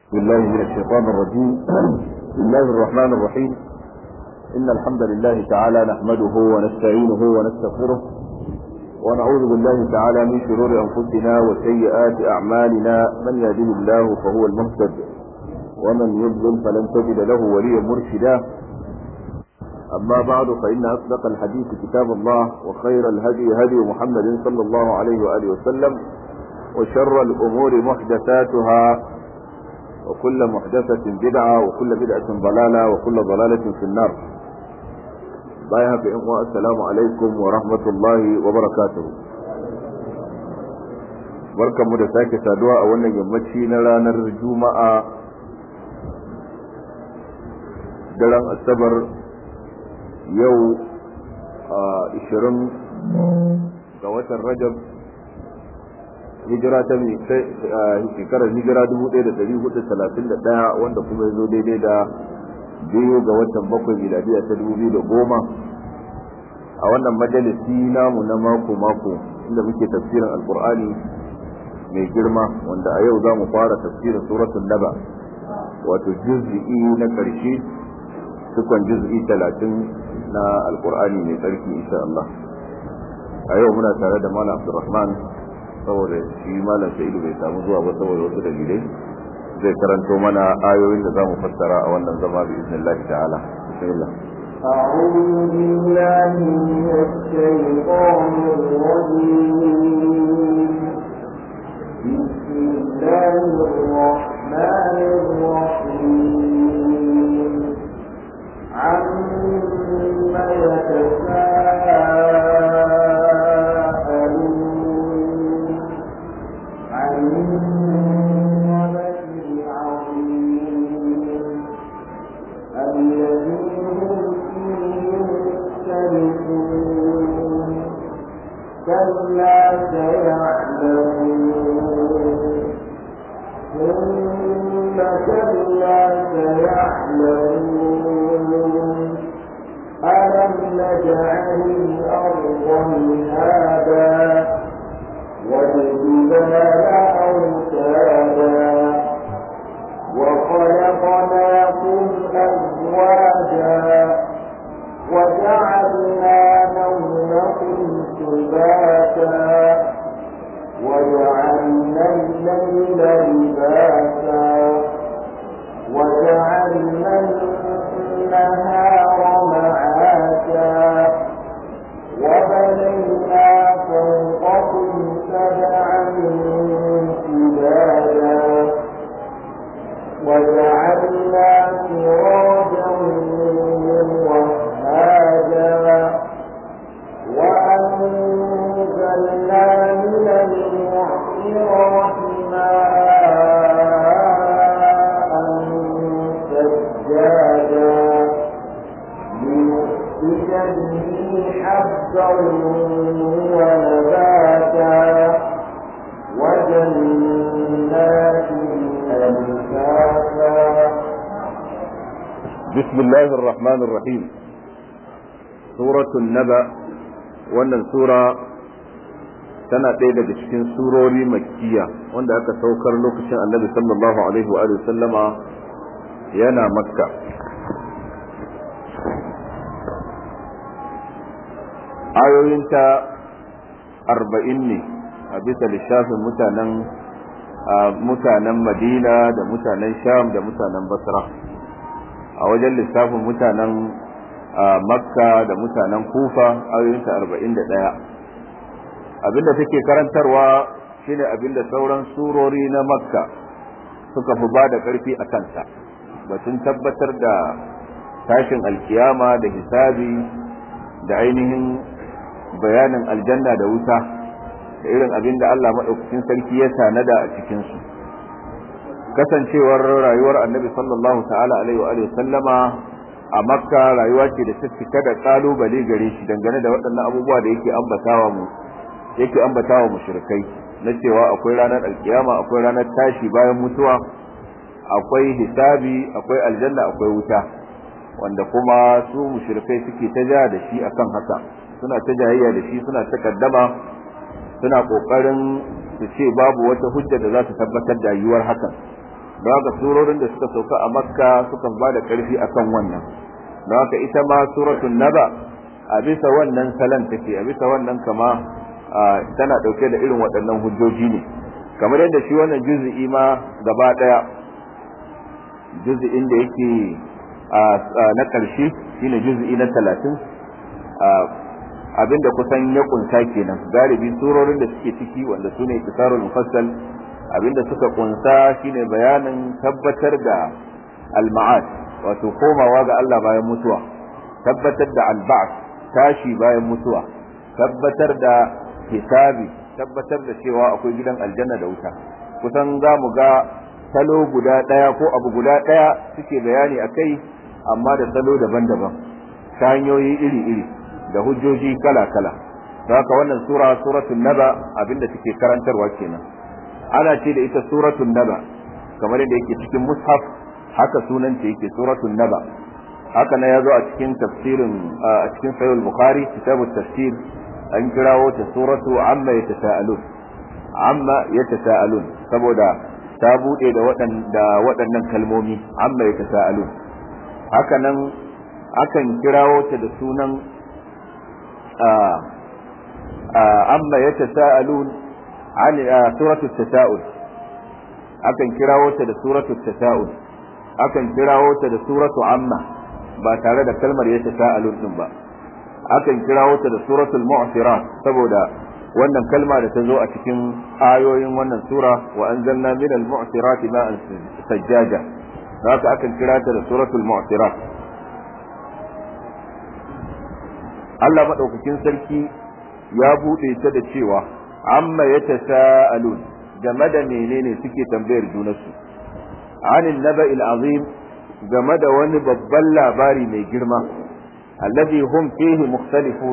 بالله من الشيطان الرجيم بسم الله الرحمن الرحيم إن الحمد لله تعالى نحمده ونستعينه ونستغفره ونعوذ بالله تعالى من شرور أنفسنا وسيئات أعمالنا من يهده الله فهو المهتد ومن يضلل فلن تجد له وليا مرشدا أما بعد فإن أصدق الحديث كتاب الله وخير الهدي هدي محمد صلى الله عليه وآله وسلم وشر الأمور محدثاتها وكل محدثة بدعة وكل بدعة ضلالة وكل ضلالة في النار بايها في إخوة السلام عليكم ورحمة الله وبركاته barkan mu da sake saduwa a wannan yammaci na ranar juma'a daren asabar yau a 20 ga watan rajab hijira ta shekarar hijira 1431 wanda kuma ya zo daidai da biyu ga watan bakwai miladiya ta 2010 a wannan majalisi namu na mako-mako inda muke tafsirin alkur'ani mai girma wanda a yau za mu fara tafsirin suratun naba wato juz'i na ƙarshe cikon juz'i talatin na alkur'ani mai tsarki insha Allah a yau muna tare da malam abdurrahman saboda shi malam sa'idu bai samu zuwa ba saboda wasu dalilai zai karanto mana ayoyin da zamu fassara a wannan zama bi iznillahi ta'ala bismillah أعوذ بالله من الشيطان الرجيم بسم الله الرحمن الرحيم عما يتساءلون عن النبأ العظيم الذي هم فيه مختلفون كلا سيعلمون ثم كلا سيعلمون ألم نجعل الأرض مهادا والجبال أوتادا وخلقناكم أزواجا وجعلنا نومكم سباتا وجعلنا الليل لباسا وجعلنا النهار معاشا وبنينا فوقكم سبعا شدادا وجعلنا سراجا وهاجا وأنزلنا من المعصرات ماء سجادا لنخرج به حبا ونباتا وجنات ألفافا بسم الله الرحمن الرحيم سورة النبأ wannan sura tana ɗaya daga cikin surori makkiya wanda aka saukar lokacin annabi sallallahu alaihi wa sallama yana makka ayoyinta arba'in ne a bisa lissafin mutanen mutanen madina da mutanen sham da mutanen basra a wajen lissafin mutanen makka da mutanen kufa ayoyinta arba'in da ɗaya abinda take karantarwa shine abinda sauran surori na makka suka fi ba da ƙarfi a kansa batun tabbatar da tashin alkiyama da hisabi da ainihin bayanin aljanna da wuta da irin abinda Allah maɗaukakin sarki ya tanada a cikinsu kasancewar rayuwar annabi sallallahu ta'ala alaihi wa sallama a makka rayuwa ce da ta cika da kalubale gare shi dangane da waɗannan abubuwa da yake ambatawa mu yake ambatawa mushrikai na cewa akwai ranar alkiyama akwai ranar tashi bayan mutuwa akwai hisabi akwai aljanna akwai wuta wanda kuma su mushrikai suke ta ja da shi akan haka suna ta jayayya da shi suna ta kaddama suna kokarin su ce babu wata hujja da za ta tabbatar da yiwuwar hakan don haka surorin da suka sauka a makka sukan ba da ƙarfi akan wannan don haka ita ma suratul naba a bisa wannan salan take a bisa wannan kama tana ɗauke da irin waɗannan hujjoji ne kamar yadda shi wannan juz'i ma gaba ɗaya juz'in da yake na ƙarshe shine juz'i na talatin abinda kusan ya kunsa kenan galibi surorin da suke ciki wanda sune iktisarul mufassal abinda suka kunsa shine bayanin tabbatar da al-ma'ad wato komawa ga Allah bayan mutuwa tabbatar da al-ba'th tashi bayan mutuwa tabbatar da hisabi tabbatar da cewa akwai gidan aljanna da wuta kusan za mu ga salo guda ɗaya ko abu guda ɗaya suke bayani a kai amma da salo daban-daban ta hanyoyi iri-iri da hujjoji kala-kala don haka wannan sura suratul naba abinda take karantarwa kenan ana ce da ita suratul naba kamar yadda yake cikin mushaf haka sunanta yake suratul naba haka na yazo a cikin tafsirin a cikin sahih bukhari kitabut tafsir an kirawo ta suratu amma yatasaalun amma yatasaalun saboda ta bude da waɗanda waɗannan kalmomi amma yatasaalun haka nan akan kirawo ta da sunan amma yatasaalun an suratu tasa'ul akan kirawo ta da suratu tasa'ul akan kirawo ta da suratu amma ba tare da kalmar yatasaalun din ba akan kirawo ta da suratul mu'sirat saboda wannan kalma da ta zo a cikin ayoyin wannan sura wa anzalna min al-mu'sirati ma'an sajjaja haka akan kira ta da suratul mu'sirat Allah madaukakin sarki ya bude ta da cewa amma yatasaalun game da menene suke tambayar junansu anil naba'il azim game da wani babban labari mai girma الذي هم فيه مختلفون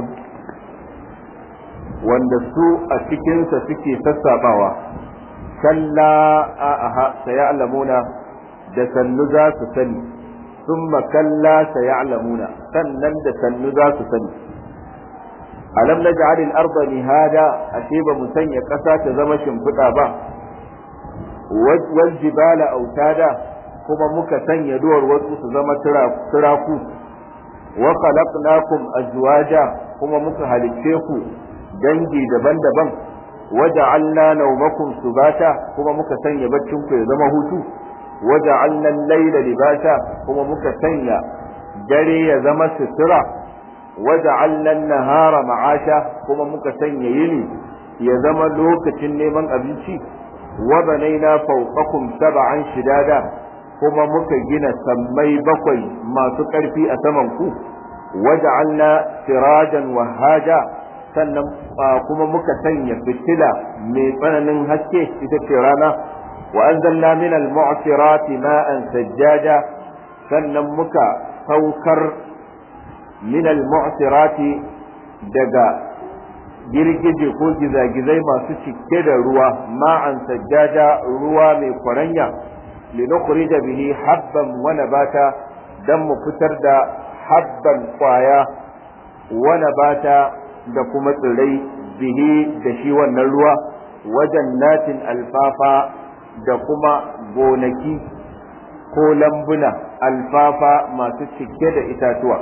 wanda su a cikinsa suke sassabawa kalla aha sayalamuna da sannu za su sani summa kalla sayalamuna sannan da sannu za su sani alam naj'al al-ardha mihada ashe ba mu sanya ƙasa ta zama shimfiɗa ba wal jibala autada kuma muka sanya duwar wasu su zama turaku wa khalaqnakum azwaja kuma muka halicce ku dangi daban-daban waja'alna nawmakum subata kuma muka sanya baccin ku ya zama hutu waja'alna al-layla libasa kuma muka sanya dare ya zama sutura waja'alna an-nahara ma'asha kuma muka sanya yini ya zama lokacin neman abinci wa banaina fawqakum sab'an shidada kuma muka gina sammai bakwai masu ƙarfi a saman ku waja'alna sirajan wahaja sannan kuma muka sanya fitila mai tsananin haske ita ce rana wa anzalna min al-mu'sirati ma'an sajjaja sannan muka saukar min al-mu'sirati daga girgije ko gizagizai masu cike da ruwa ma'an sajjaja ruwa mai kwaranya لنخرج به حبا ونباتا دم فتر دا حبا قوايا ونباتا da kuma tsirrai bihi da shi wannan ruwa wajen natin alfafa da kuma gonaki ko lambuna alfafa masu cike da itatuwa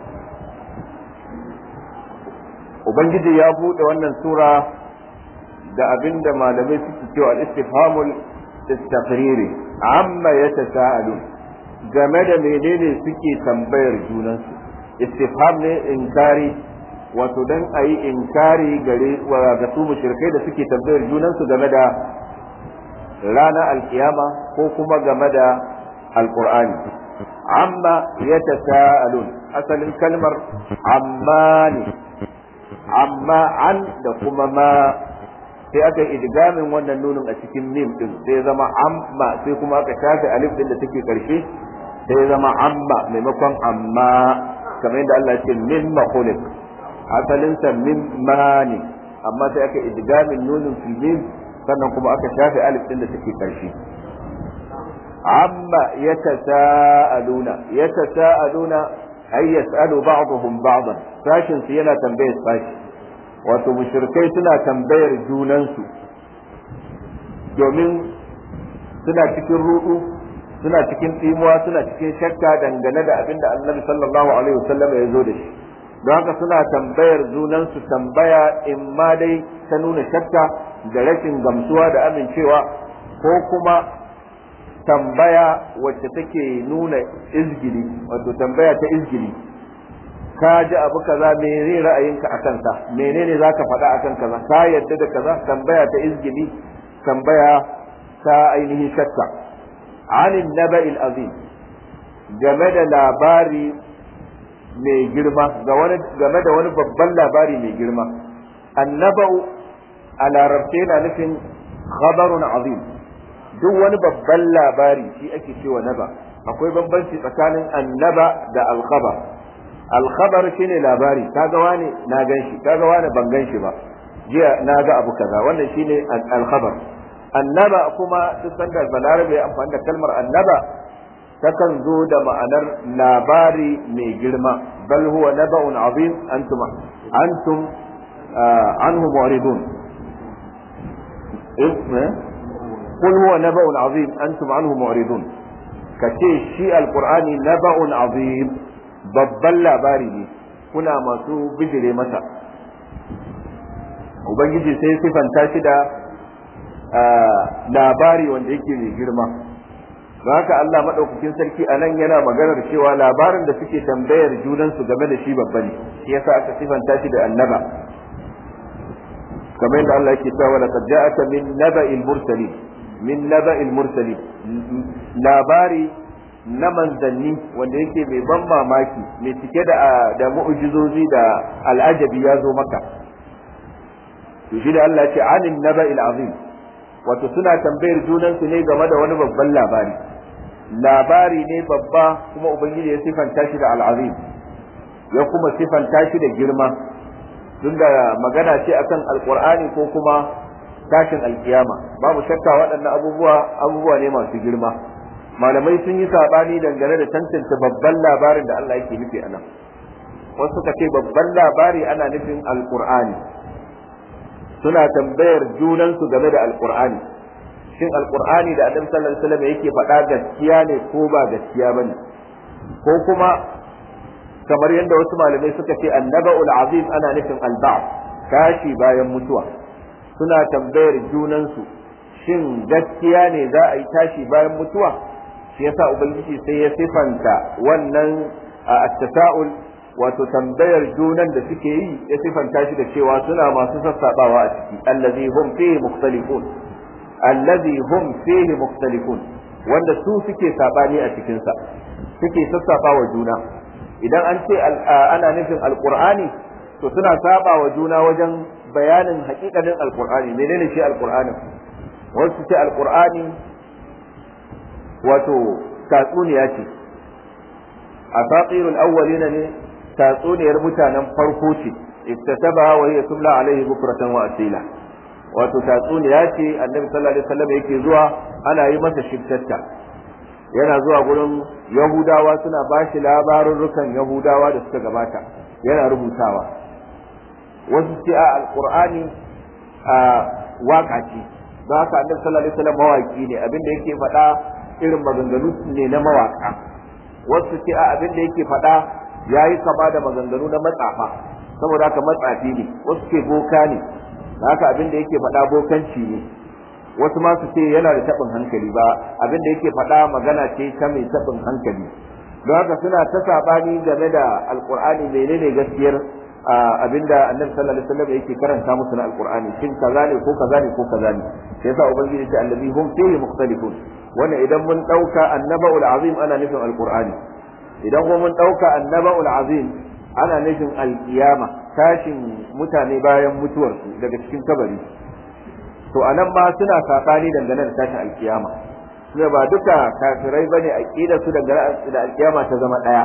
ubangiji ya buɗe wannan sura da abinda malamai suke cewa al-istifhamul istaqriri amma yatasaalun game da menene suke tambayar junansu istifham ne inkari wato dan ayi inkari gare ga su mushrikai da suke tambayar junansu game da ranar alkiyama ko kuma game da alqur'ani amma yatasaalun asalin kalmar amma ne amma an da kuma ma sai aka idgamin wannan nunin a cikin mim din sai zama amma sai kuma aka shafe alif din da take karshe sai zama amma maimakon amma kamar yadda Allah ya ce min makhluq asalin sa min mani amma sai aka idgamin nunin fil mim sannan kuma aka shafe alif din da take karshe amma yatasaaluna yatasaaluna ay yas'alu ba'dhum ba'dan sashin su yana tambayar sashi wato mushrikai suna tambayar junansu domin suna cikin rudu suna cikin tsimuwa suna cikin shakka dangane da abin da annabi sallallahu alaihi wasallam ya zo da shi don haka suna tambayar junansu tambaya in ma dai ta nuna shakka da rashin gamsuwa da amincewa ko kuma tambaya wacce take nuna izgili wato tambaya ta izgili ka ji abu kaza mene ra'ayinka a kansa menene za ka faɗa a kan kaza ka yadda da kaza tambaya ta izgili tambaya ta ainihin shakka anin naba'il azim game da labari mai girma game da wani babban labari mai girma annaba'u a larabce na nufin khabarun azim duk wani babban labari shi ake cewa naba akwai bambanci tsakanin annaba da alkhabar alkhabar shine labari kaga wani na gan shi kaga wani ban gan shi ba jiya na ga abu kaza wannan shine alkhabar annaba kuma duk sanda balarabe ya amfani da kalmar annaba takan zo da ma'anar labari mai girma bal huwa naba'un azim antum antum anhu mu'ridun قل هو نبأ عظيم أنتم عنه معرضون كشي شيء القرآن نبأ عظيم babban labari ne kuna masu bijire masa ubangiji sai sifanta shi da labari wanda yake mai girma don haka Allah maɗaukakin sarki a nan yana maganar cewa labarin da suke tambayar junansu game da shi babba ne shi yasa aka sifanta shi da annaba kamar yadda Allah yake cewa laqad ja'aka min naba'il mursalin min naba'il mursalin labari na manzanni wanda yake mai ban mamaki mai cike da da mu'jizozi da al'ajabi ya zo maka to shi da Allah ce anin naba'il azim wato suna tambayar junansu ne game da wani babban labari labari ne babba kuma ubangiji ya sifanta shi da al'azim ya kuma sifanta shi da girma tunda magana ce akan alqur'ani ko kuma tashin alkiyama babu shakka waɗannan abubuwa abubuwa ne masu girma malamai sun yi sabani dangane da tantance babban labarin da Allah yake nufi anan wasu suka ce babban labari ana nufin alqur'ani suna tambayar junansu game da alqur'ani shin alqur'ani da annabi sallallahu alaihi wasallam yake faɗa gaskiya ne ko ba gaskiya bane ko kuma kamar yadda wasu malamai suka ce annaba'ul azim ana nufin alba'd tashi bayan mutuwa suna tambayar junansu shin gaskiya ne za a yi tashi bayan mutuwa shi yasa ubangiji sai ya sifanta wannan at-tasa'ul wato tambayar junan da suke yi ya sifanta shi da cewa suna masu sassabawa a ciki allazi hum fihi mukhtalifun allazi hum fihi mukhtalifun wanda su suke sabani a cikin sa suke sassabawa juna idan an ce ana nufin alqur'ani to suna saba wa juna wajen bayanin hakikanin alqur'ani menene shi alqur'anin wasu ce alqur'ani wato tatsuniya ce asatirul awwalina ne tatsuniyar mutanen farko ce iktataba wa hiya tumla alaihi bukratan wa asila wato tatsuniya ce annabi sallallahu alaihi wasallam yake zuwa ana yi masa shiftatta yana zuwa gurin yahudawa suna bashi labarurrukan yahudawa da suka gabata yana rubutawa wasu ce a alqur'ani a waka ce don haka annabi sallallahu alaihi wasallam mawaki ne abin da yake faɗa irin maganganu ne na mawaka wasu ce a abin da yake faɗa ya yi kama da maganganu na matsafa saboda haka matsafi ne wasu ce boka ne da haka abin da yake faɗa bokanci ne wasu ma su ce yana da taɓin hankali ba abin da yake faɗa magana ce ta mai taɓin hankali don haka suna ta saɓani game da alƙur'ani menene gaskiyar abinda annabi sallallahu alaihi wasallam yake karanta musu na alqur'ani shin kaza ne ko kaza ne ko kaza ne sai yasa ubangiji ta allazi hum fihi mukhtalifun wannan idan mun dauka annaba'ul azim ana nufin alqur'ani idan kuma mun dauka annaba'ul azim ana nufin alqiyama tashin mutane bayan mutuwarsu daga cikin kabari to anan ma suna sakani dangane da tashin alqiyama ne ba duka kafirai bane aqida su dangane da alqiyama ta zama daya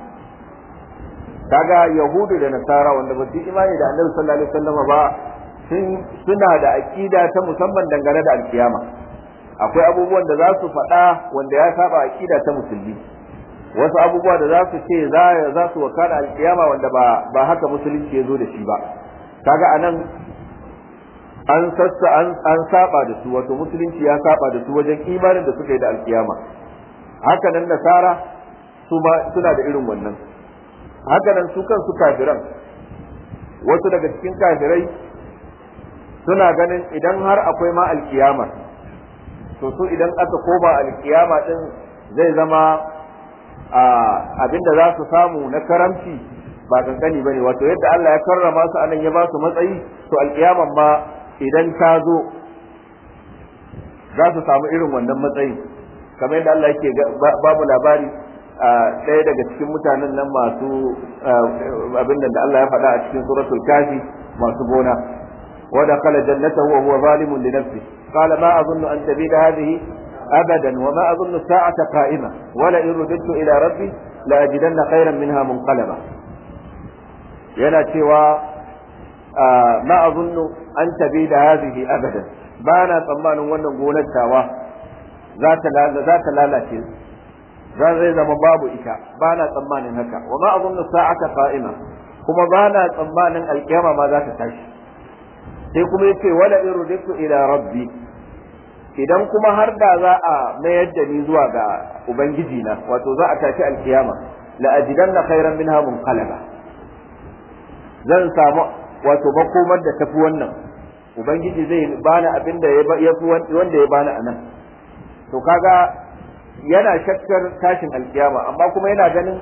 kaga yahudu da nasara wanda ba su imani da annabi sallallahu alaihi wasallam ba sun suna da aqida ta musamman dangane da alkiyama akwai abubuwan da za su faɗa wanda ya saba aqida ta musulmi wasu abubuwa da za su ce za za su wakana alkiyama wanda ba ba haka musulunci ya zo da shi ba kaga anan an sassa an an saba da su wato musulunci ya saba da su wajen imanin da suka yi da alkiyama haka nan nasara su ma suna da irin wannan haka nan su kansu kafiran wasu daga cikin kafirai suna ganin idan har akwai ma alkiyama to su idan aka koma alkiyama din zai zama abinda za su samu na karamci ba kankani bane wato yadda Allah ya karrama su anan ya ba su matsayi to alkiyaman ma idan ta zo za su samu irin wannan matsayin kamar yadda Allah yake babu labari ɗaya daga cikin mutanen nan masu abin da Allah ya faɗa a cikin suratul kafi masu gona ودخل جنته وهو ظالم لنفسه قال ما أظن أن تبيد هذه أبدا وما أظن الساعة قائمة ولئن رددت إلى ربي لأجدن خيرا منها منقلبا yana cewa ma azunnu an tabi da hadhihi abadan ba na tsammanin wannan gonar tawa za ta lalace za zai zama babu ita ba na tsammanin haka wa ma azunnu sa'ata qa'ima kuma ba na tsammanin alkiyama ma za ta tashi sai kuma yace wala in ruditu ila rabbi idan kuma har da za a mayar da ni zuwa ga ubangiji na wato za a tashi alkiyama la ajidanna khairan minha munqalaba zan samu wato makomar da tafi wannan ubangiji zai bani abin da ya fi wanda ya bani anan to kaga yana shakkar tashin alkiyama amma kuma yana ganin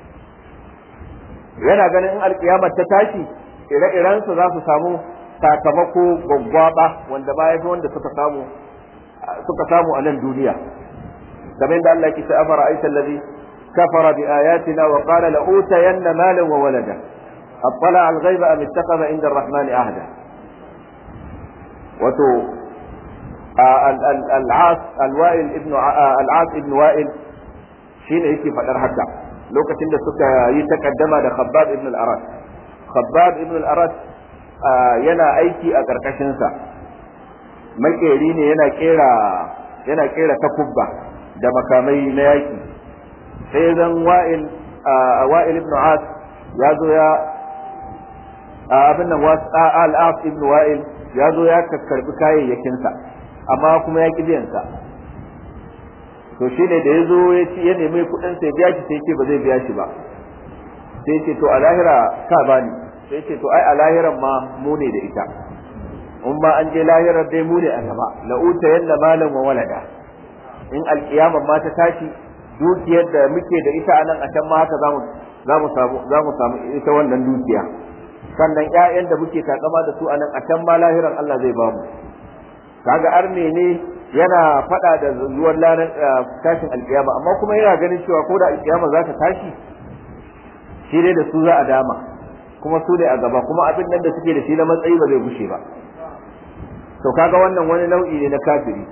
yana ganin in alkiyama ta tashi ire-irensu za su samu sakamako gwaggwaba wanda ba ya fi wanda suka samu suka samu a nan duniya kamar da Allah ke ta afara aita allazi kafara bi ayatina wa qala la utayanna malan wa walada اطلع الغيب ام اتخذ عند الرحمن عهدا وتو العاص الوائل ابن العاص ابن وائل shine yake faɗar haka lokacin da suka yi takaddama da Khabbab ibn al-Arat Khabbab ibn al-Arat yana aiki a ƙarƙashinsa makeri ne yana kera yana kera takubba da makamai na yaki sai zan wa'il wa'il ibn As ya zo ya abin nan al-As ibn Wa'il ya zo ya karbi kayayyakinsa amma kuma ya ki biyansa to shi ne da ya zo ya ci ya nemi kuɗin sai biya shi sai ce ba zai biya shi ba sai ce to a lahira ka bani sai ce to ai a lahiran ma mu ne da ita in ma an je lahirar dai mu ne a gaba la uta yalla malan wa walada in alkiyama ma ta tashi dukiyar da muke da ita anan a can ma haka zamu zamu samu zamu samu ita wannan dukiya sannan ƴaƴan da muke takama da su anan a can ma lahiran Allah zai bamu kaga arme ne yana faɗa da zuwan lanar tashin alkiyama amma kuma yana ganin cewa ko da alkiyama za ta tashi shi dai da su za a dama kuma su ne a gaba kuma abin nan da suke da shi na matsayi ba zai gushe ba to kaga wannan wani nau'i ne na kafiri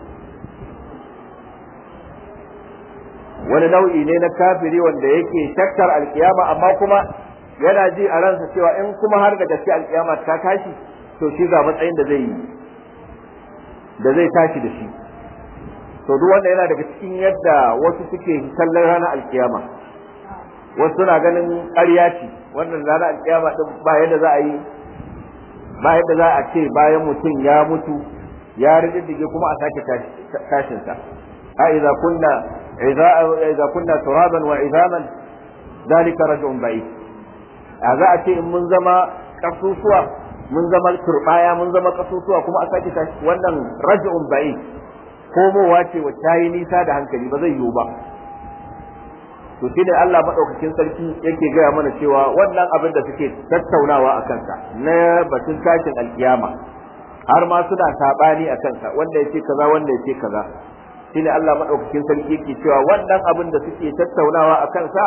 wani nau'i ne na kafiri wanda yake shakkar alkiyama amma kuma yana ji a ransa cewa in kuma har da gaske alkiyama ta tashi to shi ga matsayin da zai yi da zai tashi da shi to duk wanda yana daga cikin yadda wasu suke kallon ranar alkiyama wasu suna ganin ƙarya ce wannan ranar alkiyama din ba yadda za a yi ba yadda za a ce bayan mutum ya mutu ya riddige kuma a sake tashinsa a idza kunna idza kunna turaban wa izaman dalika raj'un ba'id a za a ce in mun zama kasusuwa mun zama turbaya mun zama kasusuwa kuma a sake tashi wannan raj'un ba'id komowa ce wacce ta yi nisa da hankali ba zai yiwu ba to shi ne Allah maɗaukakin sarki yake gaya mana cewa wannan abin da suke tattaunawa a kansa na batun tashin alkiyama har ma suna saɓani a kansa wanda ya ce kaza wanda ya ce kaza shi ne Allah maɗaukakin sarki yake cewa wannan abin da suke tattaunawa a kansa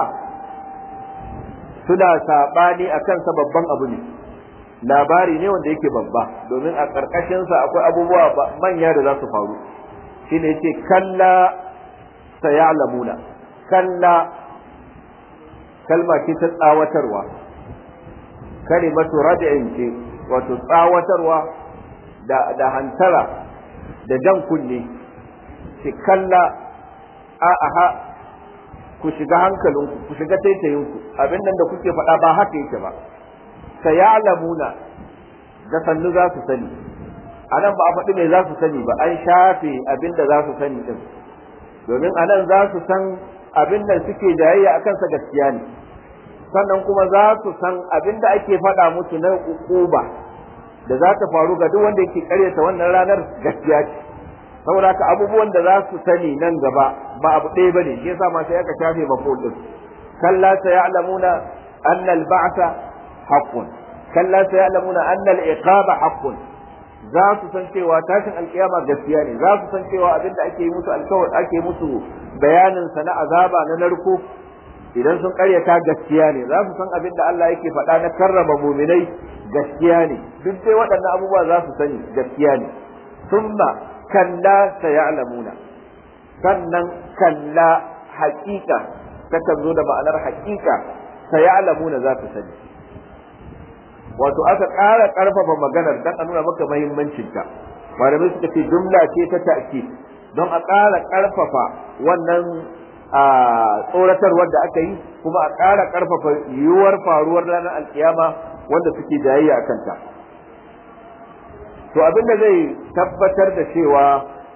suna saɓani a kansa babban abu ne labari ne wanda yake babba domin a ƙarƙashinsa akwai abubuwa manya da za su faru shi ne yace kalla sayalamuna kalla kalma ce ta tsawatarwa kalimatu raj'in ce wato tsawatarwa da da hantara da jan kunne ce kalla a aha ku shiga hankalinku ku shiga taitayinku abin nan da kuke faɗa ba haka yake ba sayalamuna da sannu za su sani a nan ba a faɗi mai za su sani ba an shafe abin da za su sani ɗin domin a nan za su san abin da suke jayayya a kansa gaskiya ne sannan kuma za su san abin da ake faɗa musu na ukuba da za ta faru ga duk wanda yake karyata wannan ranar gaskiya ce saboda haka abubuwan da za su sani nan gaba ba abu ɗaya bane shi yasa ma sai aka shafe maful din kalla sayalamuna anna al-ba'tha haqqun kalla sayalamuna anna al-iqaba haqqun za su san cewa tashin alkiyama gaskiya ne za su san cewa abinda ake yi musu alkawar ake musu bayanin sa na azaba na narko idan sun karyata gaskiya ne za su san abinda Allah yake faɗa na karrama muminai gaskiya ne duk dai waɗannan abubuwa za su sani gaskiya ne thumma kalla sayalamuna sannan kalla haƙiƙa takan zo da ma'anar haƙiƙa sayalamuna za su sani wato aka ƙara ƙarfafa maganar dan a nuna maka mahimmancinta malamai suka ce jumla ce ta ta'kid don a ƙara ƙarfafa wannan a tsoratarwar da aka yi kuma a ƙara ƙarfafa yiwuwar faruwar ranar alkiyama wanda suke jayayya a kanta to abinda zai tabbatar da cewa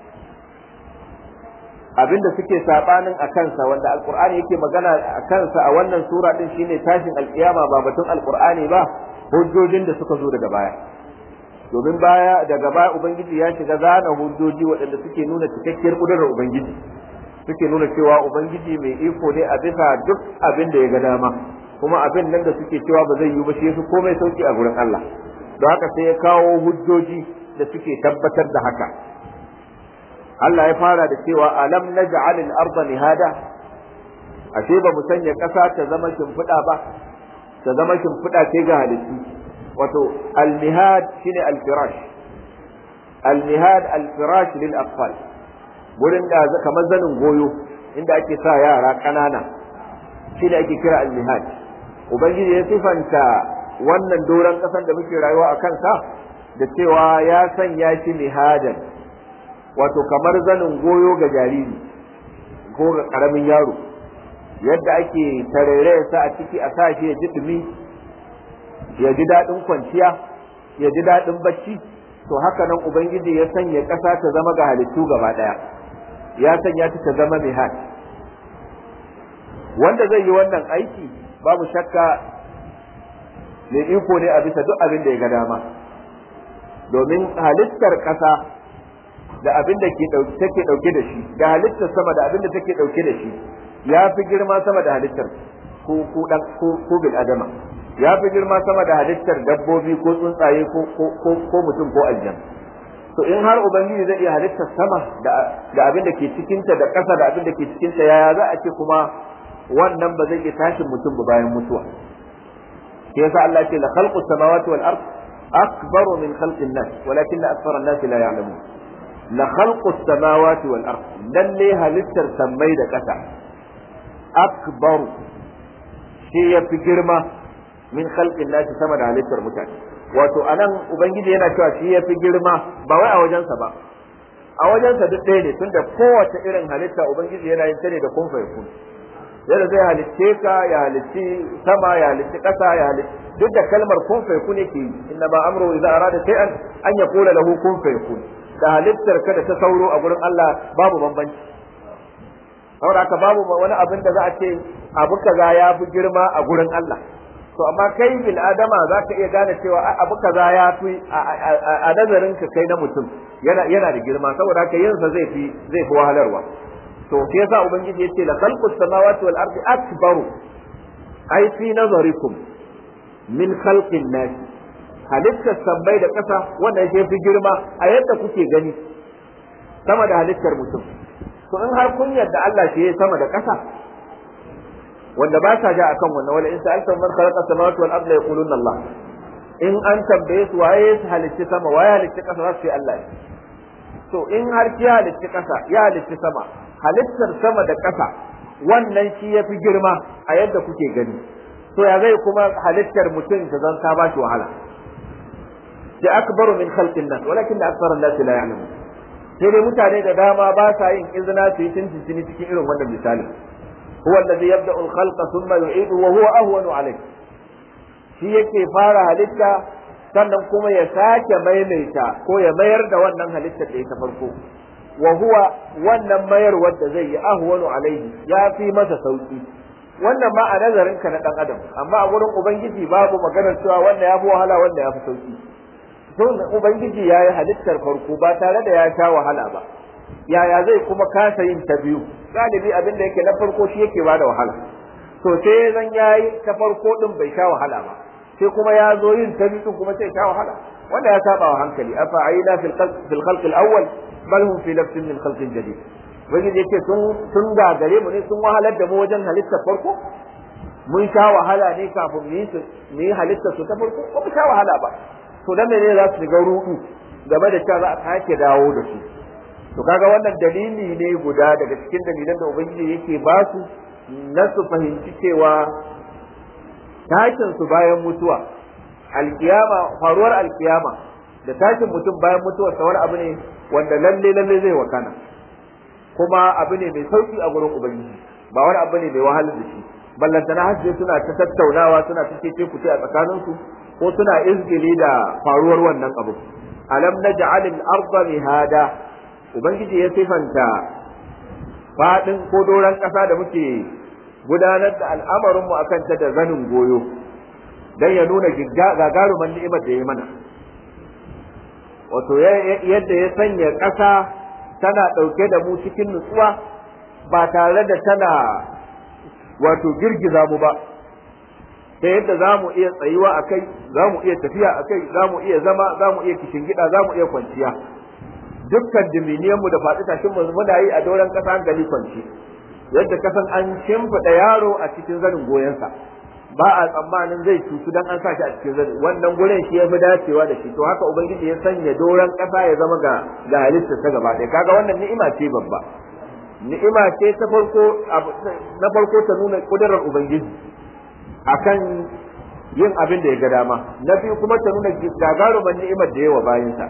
abinda suke sabanin a kansa wanda alkur'ani yake magana a kansa a wannan sura din shine tashin alkiyama ba batun alkur'ani ba hujjojin da suka zo daga baya domin baya daga baya ubangiji ya shiga zana hujjoji waɗanda suke nuna cikakkiyar kudurar ubangiji suke nuna cewa ubangiji mai iko ne a bisa duk abin da ya ga dama kuma abin nan da suke cewa ba zai yi ba shi yafi komai sauki a gurin Allah don haka sai ya kawo hujjoji da suke tabbatar da haka Allah ya fara da cewa alam naj'al al-ardha mihada ashe ba mu sanya ƙasa ta zama shimfiɗa ba ta zama shimfiɗa ce ga halittu wato al-mihad shine al-firash al-mihad al-firash lil atfal gurin da kamar zanin goyo inda ake sa yara ƙanana shine ake kira al-mihad ubangiji ya sifanta wannan doron ƙasar da muke rayuwa a kansa da cewa ya sanya shi mihadan wato kamar zanin goyo ga jariri ko ga ƙaramin yaro yadda ake tarere sa a ciki a sa shi ya ji dumi ya ji daɗin kwanciya ya ji daɗin bacci to haka nan ubangiji ya sanya ƙasa ta zama ga halittu gaba ɗaya ya sanya ta ta zama mihad wanda zai yi wannan aiki babu shakka mai iko ne a bisa duk abin da ya ga dama domin halittar ƙasa da abin da take ɗauke da shi da halittar sama da abin da take ɗauke da shi ya fi girma sama da halittar ko ko dan ko ko bil adama ya fi girma sama da halittar dabbobi ko tsuntsaye ko ko ko mutum ko aljan to in har ubangiji zai iya halittar sama da da abin da ke cikin ta da ƙasa da abin da ke cikin ta yaya za a ce kuma wannan ba zai iya tashin mutum ba bayan mutuwa sai yasa Allah ce la khalqus samawati wal ard akbaru min khalqin nas walakin akthara an-nas la ya'lamun la khalqus samawati wal ard lalle halittar sammai da ƙasa akbaru shi ya fi girma min khalqin nasi sama da halittar mutane wato anan ubangiji yana cewa shi ya fi girma ba wai a wajensa ba a wajensa duk ɗaya ne tunda kowace irin halitta ubangiji yana yin ta ne da kun fayakun yadda zai halicce ka ya halicci sama ya halicci ƙasa ya halicci duk da kalmar kun fayakun yake yi inna ma amru idza arada shay'an an yaqula lahu kun fayakun da halittar ka da ta sauro a gurin Allah babu bambanci saboda haka babu wani abin da za a ce abu kaza ya fi girma a gurin Allah to amma kai bil adama za ka iya gane cewa abu kaza ya fi a nazarin ka kai na mutum yana yana da girma saboda haka yin sa zai fi zai fi wahalarwa to shi yasa ubangiji yace la khalqus samawati wal ardi akbaru ai fi nazarikum min khalqin nas halittar sabbai da ƙasa wannan shi fi girma a yadda kuke gani sama da halittar mutum to in har kun yarda Allah shi ya sama da ƙasa wanda ba sa ja akan wannan wala in sa'alta man khalaqa samawati wal arda yaquluna Allah in an tambaye su waye ya halicci sama waye halicci ƙasa za su ce Allah to in har ki halicci ƙasa ya halicci sama halittar sama da ƙasa wannan shi ya fi girma a yadda kuke gani to ya zai kuma halittar mutum ta zan ta ba shi wahala da akbaru min khalqin nas walakin akthara an-nas la ya'lamun sai dai mutane da dama ba sa yin izina su yi tuntuni cikin irin wannan misali huwa allazi yabda'u al-khalqa thumma yu'idu wa huwa ahwanu alayh shi yake fara halitta sannan kuma ya sake maimaita ko ya mayar da wannan halittar da ya ta farko wa huwa wannan mayarwar da zai yi ahwanu alaihi ya fi masa sauki wannan ma a nazarin ka na dan adam amma a gurin ubangiji babu maganar cewa wanda ya fi wahala wanda ya fi sauki to ubangiji ya yi halittar farko ba tare da ya sha wahala ba yaya zai kuma kasa yin ta biyu galibi abin da yake na farko shi yake bada wahala to sai zan yayi ta farko din bai sha wahala ba sai kuma ya zo yin ta biyu kuma sai sha wahala wanda ya saba wa hankali afa aina fil fil khalq al awwal bal hum fi nafsin min khalqin jadid wani yake sun sun gagare mu ne sun wahalar da mu wajen halittar farko mun sha wahala ne kafin mu yi su mu yi halittar su ta farko ko mu sha wahala ba to dan ne za su shiga rudu game da cewa za a sake dawo da su to kaga wannan dalili ne guda daga cikin dalilan da ubangiji yake ba su na su fahimci cewa tashin su bayan mutuwa alkiyama faruwar alkiyama da tashin mutum bayan mutuwar sa wani abu ne wanda lalle lalle zai wakana kuma abu ne mai sauki a gurin ubangiji ba wani abu ne mai wahalar da shi ballantana hajji suna ta tattaunawa suna ta ce ku a tsakaninsu ko suna izgili da faruwar wannan abu alam naj'al al-ardha mihada ubangiji ya sifanta fadin ko doran kasa da muke gudanar da al'amarin mu akan ta da zanin goyo dan ya nuna gagaruman ni'imar da ya mana wato yadda ya sanya kasa tana dauke da mu cikin nutsuwa ba tare da tana wato girgiza mu ba ta yadda za mu iya tsayuwa a kai za mu iya tafiya a kai za mu iya zama za mu iya gida za mu iya kwanciya dukkan diminiyanmu da faɗi tashin mu muna yi a doron ƙasa hankali kwanci yadda kasan an shimfiɗa yaro a cikin zanin goyensa ba a tsammanin zai cutu dan an sa shi a cikin zanin wannan gurin shi ya fi dacewa da shi to haka ubangiji ya sanya doron ƙasa ya zama ga ga halitta ta gaba ɗaya kaga wannan ni'ima ce babba ni'ima ce ta farko na farko ta nuna kudurar ubangiji akan yin abin da ya ga dama na biyu kuma ta nuna gagaruman ni'imar da yawa bayansa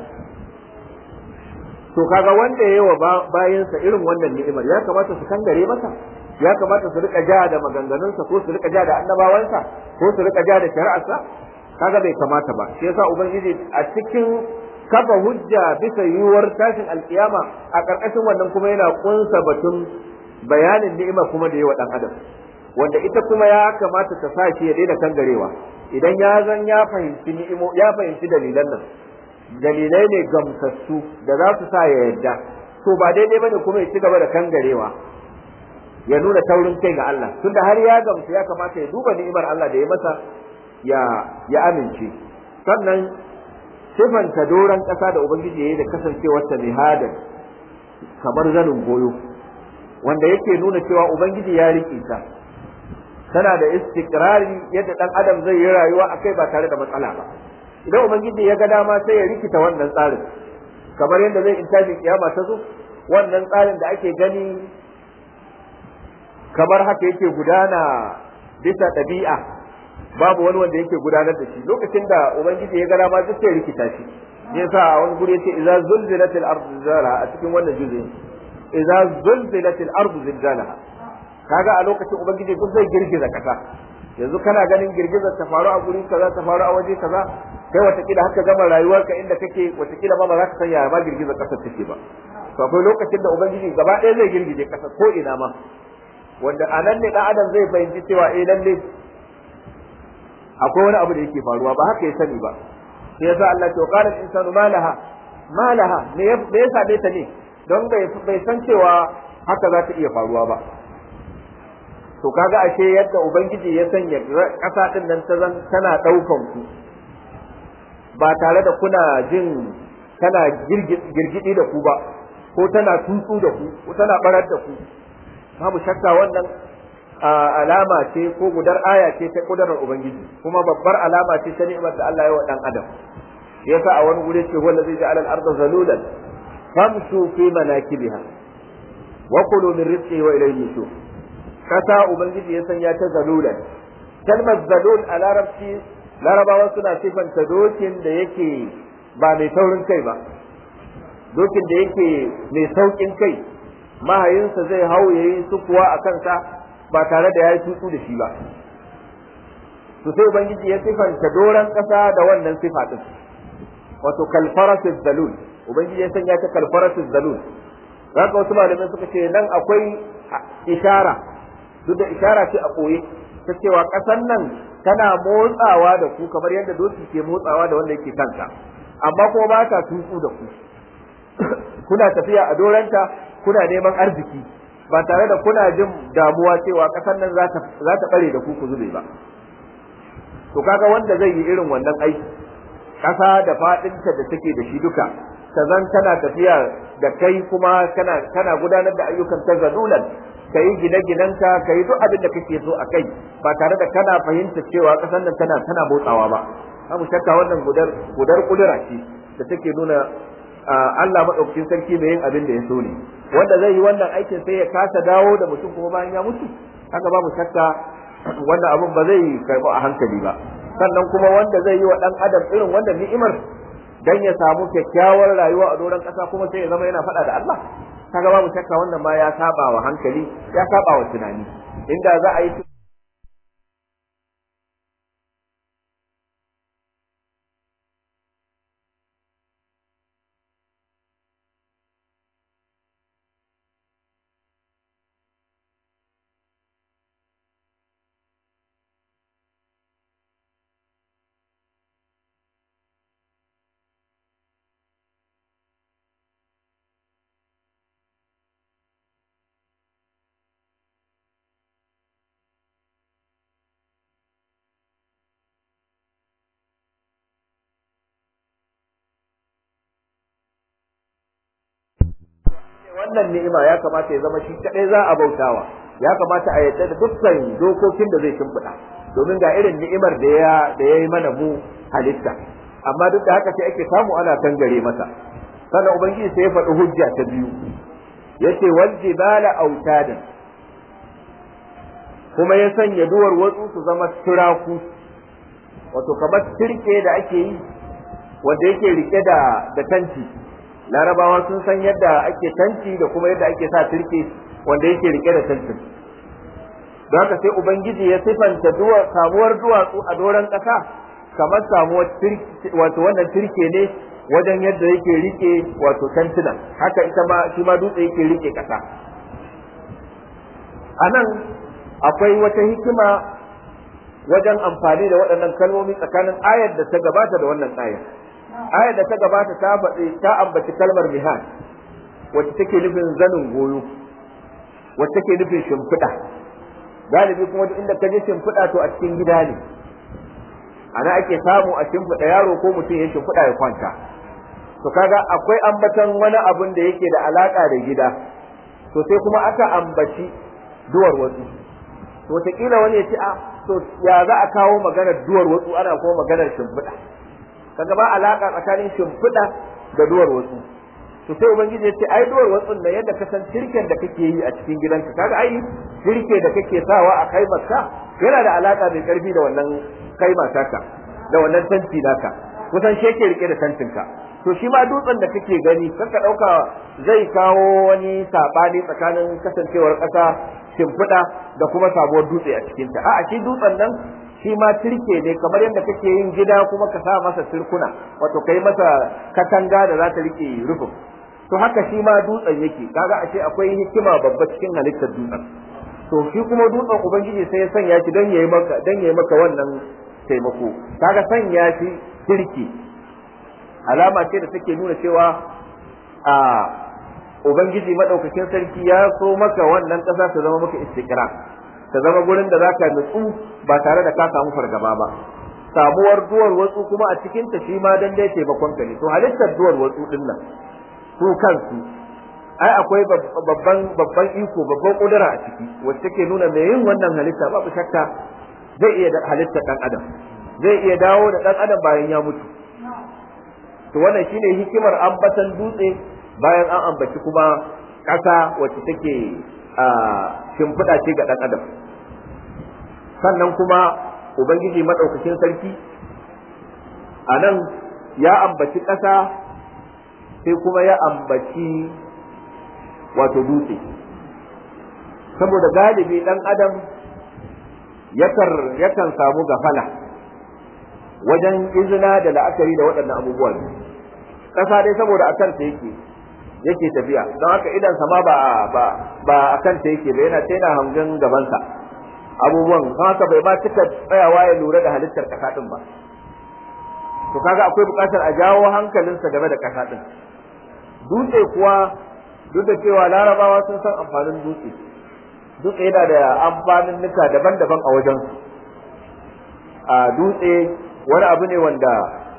to kaga wanda ya yawa bayansa irin wannan ni'imar ya kamata su kangare masa ya kamata su rika ja da maganganunsa ko su rika ja da annabawansa ko su rika ja da shari'arsa kaga bai kamata ba shi yasa ubangiji a cikin kafa hujja bisa yiwuwar tashin alkiyama a ƙarƙashin wannan kuma yana kunsa batun bayanin ni'ima kuma da yawa dan adam wanda ita kuma ya kamata ta sa shi ya daina kangarewa idan ya zan ya fahimci ni'imo ya fahimci dalilan nan dalilai ne gamsassu da za su sa ya yadda to ba daidai bane kuma ya ci gaba da kangarewa ya nuna taurin kai ga Allah tunda har ya gamsu ya kamata ya duba ni'imar Allah da ya masa ya ya amince sannan sifanta doron ƙasa da ubangiji ya yi da kasancewar ta mihadan kamar zanin goyo wanda yake nuna cewa ubangiji ya riƙe ta tana da istikrari yadda dan adam zai yi rayuwa akai ba tare da matsala ba idan ubangiji ya ga dama sai ya rikita wannan tsarin kamar yadda zai intaji kiyama ta zo wannan tsarin da ake gani kamar haka yake gudana bisa ɗabi'a babu wani wanda yake gudanar da shi lokacin da ubangiji ya ga dama duk sai rikita shi yasa a wani guri yace idza zulzilatil ardu zilzalaha a cikin wannan juz'i idza zulzilatil ardu zilzalaha kaga a lokacin ubangiji duk zai girgiza kasa yanzu kana ganin girgizar ta faru a guri kaza ta faru a waje kaza kai watakila haka gama rayuwarka inda kake watakila ma ba za ka san yaya ma girgizar kasar take ba to akwai lokacin da ubangiji gaba ɗaya zai girgije kasa ko ina ma wanda a nan ne dan adam zai fahimci cewa eh lalle akwai wani abu da yake faruwa ba haka ya sani ba sai yasa Allah ya qala insanu malaha malaha me ya same ta ne don bai san cewa haka za ta iya faruwa ba to kaga ashe yadda ubangiji ya sanya ƙasa din nan ta zan tana ɗaukan ku ba tare da kuna jin tana girgidi da ku ba ko tana tutsu da ku ko tana barar da ku babu shakka wannan alama ce ko gudar aya ce ta kudarar ubangiji kuma babbar alama ce ta ni'imar da Allah ya wa dan adam yasa a wani gure ce wanda zai ja'ala al-ardha zalulan famshu fi manakibiha wa kulu min rizqi wa ilayhi nushur kasa ubangiji ya sanya ta zalulan kalmar zalul a larabci larabawa suna sifanta dokin da yake ba mai taurin kai ba dokin da yake mai saukin kai mahayinsa zai hau ya yi sukuwa a kansa ba tare da ya yi tutsu da shi ba to sai ubangiji ya sifanta doron ƙasa da wannan sifa din wato kalfarasis zalul ubangiji ya sanya ta kalfarasis zalul haka wasu malamai suka ce nan akwai ishara duk da ishara ce a ɓoye ta cewa ƙasan nan tana motsawa da ku kamar yadda doki ke motsawa da wanda yake kanka amma kuma ba ta tutsu da ku kuna tafiya a doranta kuna neman arziki ba tare da kuna jin damuwa cewa ƙasar nan za ta ɓare da ku ku zube ba to kaga wanda zai yi irin wannan aiki ƙasa da faɗinta da take da shi duka ta zan tana tafiya da kai kuma kana kana gudanar da ayyukan ta zalulan ka yi gine-ginenka ka yi duk abin da kake so a kai ba tare da kana fahimta cewa ƙasar nan tana tana motsawa ba abu shakka wannan gudar gudar kudura ce da take nuna Allah madaukakin sarki mai yin abin da ya so ne wanda zai yi wannan aikin sai ya kasa dawo da mutum kuma bayan ya mutu haka babu shakka wannan abun ba zai karɓi a hankali ba sannan kuma wanda zai yi wa ɗan adam irin wannan ni'imar dan ya samu kyakkyawar rayuwa a doron ƙasa kuma sai ya zama yana faɗa da Allah kaga babu shakka wannan ma ya saba wa hankali ya saba wa tunani inda za a yi wannan ni'ima ya kamata ya zama shi kadai za a bautawa ya kamata a yadda da dukkan dokokin da zai shimfiɗa domin ga irin ni'imar da ya da yayi mana mu halitta amma duk da haka sai ake samu ana tangare masa sannan ubangiji sai ya faɗi hujja ta biyu yace wal jibala autadan kuma ya sanya duwar watsu su zama turaku wato kamar turke da ake yi wanda yake rike da da tanti larabawa sun san yadda ake tanti da kuma yadda ake sa turke wanda yake rike da tantin don haka sai ubangiji ya sifanta samuwar duwatsu a doron ƙasa kamar samuwar wato wannan turke ne wajen yadda yake rike wato tantunan haka ita ma shi ma dutse yake rike ƙasa a nan akwai wata hikima wajen amfani da waɗannan kalmomi tsakanin ayar da ta gabata da wannan ayar ayar da ta gabata ta faɗi ta ambaci kalmar mihad wacce take nufin zanin goyo wacce take nufin shimfiɗa galibi kuma duk inda ka je shimfiɗa to a cikin gida ne ana ake samu a shimfiɗa yaro ko mutum ya shimfiɗa ya kwanta to kaga akwai ambatan wani abun da yake da alaka da gida to sai kuma aka ambaci duwar wasu to wataƙila wani ya ce a to ya za a kawo maganar duwar wasu ana kuma maganar shimfiɗa kaga ba alaka tsakanin shimfiɗa da duwar wasu to sai ubangiji ya ce ai duwar wasu da yadda ka san tirken da kake yi a cikin gidanka kaga ai tirke da kake sawa a kai maka yana da alaka mai karfi da wannan kai taka da wannan tanti naka kusan shi yake rike da tantinka to shi ma dutsen da kake gani kanka dauka zai kawo wani sabani tsakanin kasancewar ƙasa shimfiɗa da kuma sabuwar dutse a cikinta a'a shi dutsen nan shi ma turke ne kamar yadda kake yin gida kuma ka sa masa turkuna wato kai masa katanga da za ta rike rufin to haka shi ma dutsen yake kaga a ce akwai hikima babba cikin halittar dutsen to shi kuma dutsen ubangiji sai ya sanya shi dan yayi maka dan yayi maka wannan taimako kaga sanya shi turke alama ce da take nuna cewa a ubangiji madaukakin sarki ya so maka wannan ƙasa ta zama maka istiqra ta zama gurin da zaka nutsu ba tare da ka samu fargaba ba samuwar duwar watsu kuma a cikin ta shi ma dan dai taimakon ka ne to halittar duwar watsu din nan su kansu ai akwai babban babban iko babban kudura a ciki wacce take nuna mai yin wannan halitta babu shakka zai iya halittar dan adam zai iya dawo da dan adam bayan ya mutu to wannan shine hikimar ambatan dutse bayan an ambaci kuma ƙasa wacce take a shimfiɗa ce ga ɗan adam sannan kuma ubangiji maɗaukakin sarki a nan ya ambaci ƙasa sai kuma ya ambaci wato dutse saboda galibi ɗan adam yakan samu gafala wajen izina da la'akari da waɗannan abubuwa ƙasa dai saboda a kansa yake yake tafiya don haka idan sama ba ba ba akan ta yake ba yana yana hangen gabansa abubuwan don haka bai ba cika tsayawa ya lura da halittar kasa din ba to kaga akwai bukatar a jawo hankalinsa game da kasa din dutse kuwa duk da cewa larabawa sun san amfanin dutse dutse yana da amfanin nuka daban-daban a wajen a dutse wani abu ne wanda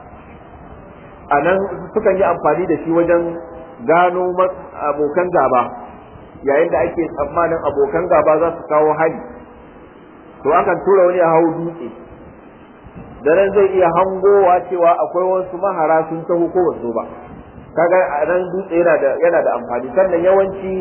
a nan sukan yi amfani da shi wajen gano abokan gaba yayin da ake tsammanin abokan gaba za su kawo hari to akan tura wani a hau dutse da nan zai iya hangowa cewa akwai wasu mahara sun taho ko wasu ba kaga a nan dutse yana da yana da amfani sannan yawanci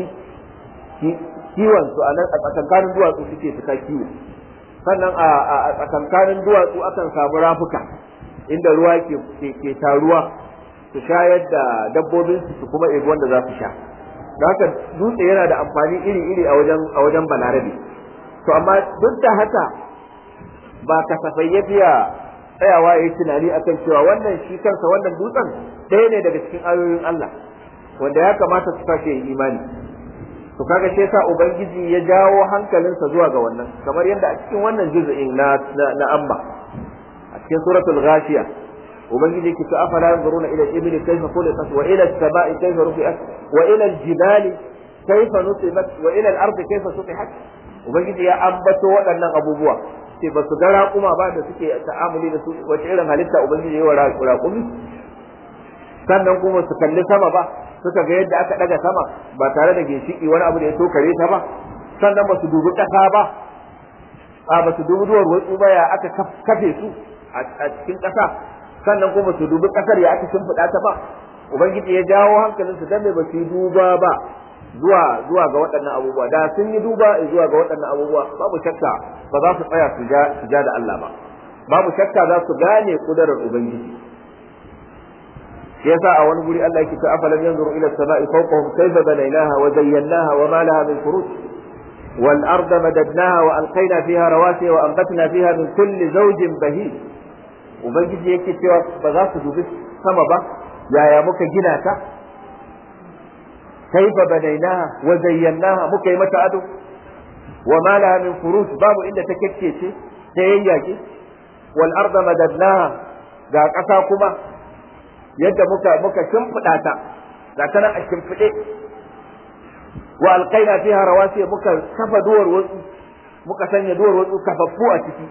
kiwon su a nan a tsakankanin duwatsu suke fita kiwo sannan a tsakankanin duwatsu akan samu rafuka inda ruwa ke ke taruwa su shayar da dabbobin su kuma ebi wanda za su sha da haka dutse yana da amfani iri-iri a wajen a wajen balarabe to amma duk da haka ba kasafai ya biya tsayawa ya yi tunani akan cewa wannan shi kansa wannan dutsen ɗaya ne daga cikin ayoyin Allah wanda ya kamata su sake yin imani to kaga shi yasa ubangiji ya jawo hankalinsa zuwa ga wannan kamar yadda a cikin wannan juz'in na na amma a cikin suratul ghashiya ubangiji ke ta afala yanzuruna ila al-ibli kayfa khuliqat wa ila as-sama'i kayfa rufi'at wa ila al-jibali kayfa nusibat wa ila al-ardi kayfa sutihat ubangiji ya ambato waɗannan abubuwa ce ba su ga raƙuma ba da suke ta'amuli da su wace irin halitta ubangiji ya wa raƙumi sannan kuma su kalli sama ba suka ga yadda aka daga sama ba tare da ginshiki wani abu da ya tokare ta ba sannan ba su dubi ƙasa ba a ba su dubi duwar watsu ba ya aka kafe su a cikin ƙasa sannan kuma su dubi ƙasar ya aka shimfiɗa ta ba ubangiji ya jawo hankalinsu dan ba su yi duba ba zuwa zuwa ga waɗannan abubuwa da sun yi duba zuwa ga waɗannan abubuwa babu shakka ba za su tsaya su ja da Allah ba babu shakka za su gane kudarar ubangiji yasa a wani guri Allah yake ta afalam yanzuru ila as-sama'i fawqahum kayfa banaynaha wa zayyanaha wa ma laha min furuj wal arda madadnaha wa alqayna fiha rawasiya wa anbatna fiha min kulli zawjin bahij ubangiji yake cewa ba za su dubi sama ba yaya muka gina ta kaifa banainaha wa zayyanaha muka yi mata ado wa ma laha min furuj babu inda ta kekkece ta yayyake wal arda madadnaha ga ƙasa kuma yadda muka muka shimfiɗa ta ga ta nan a shimfiɗe wa alqaina fiha rawasiya muka kafa duwar wasu muka sanya duwar wasu kafaffu a ciki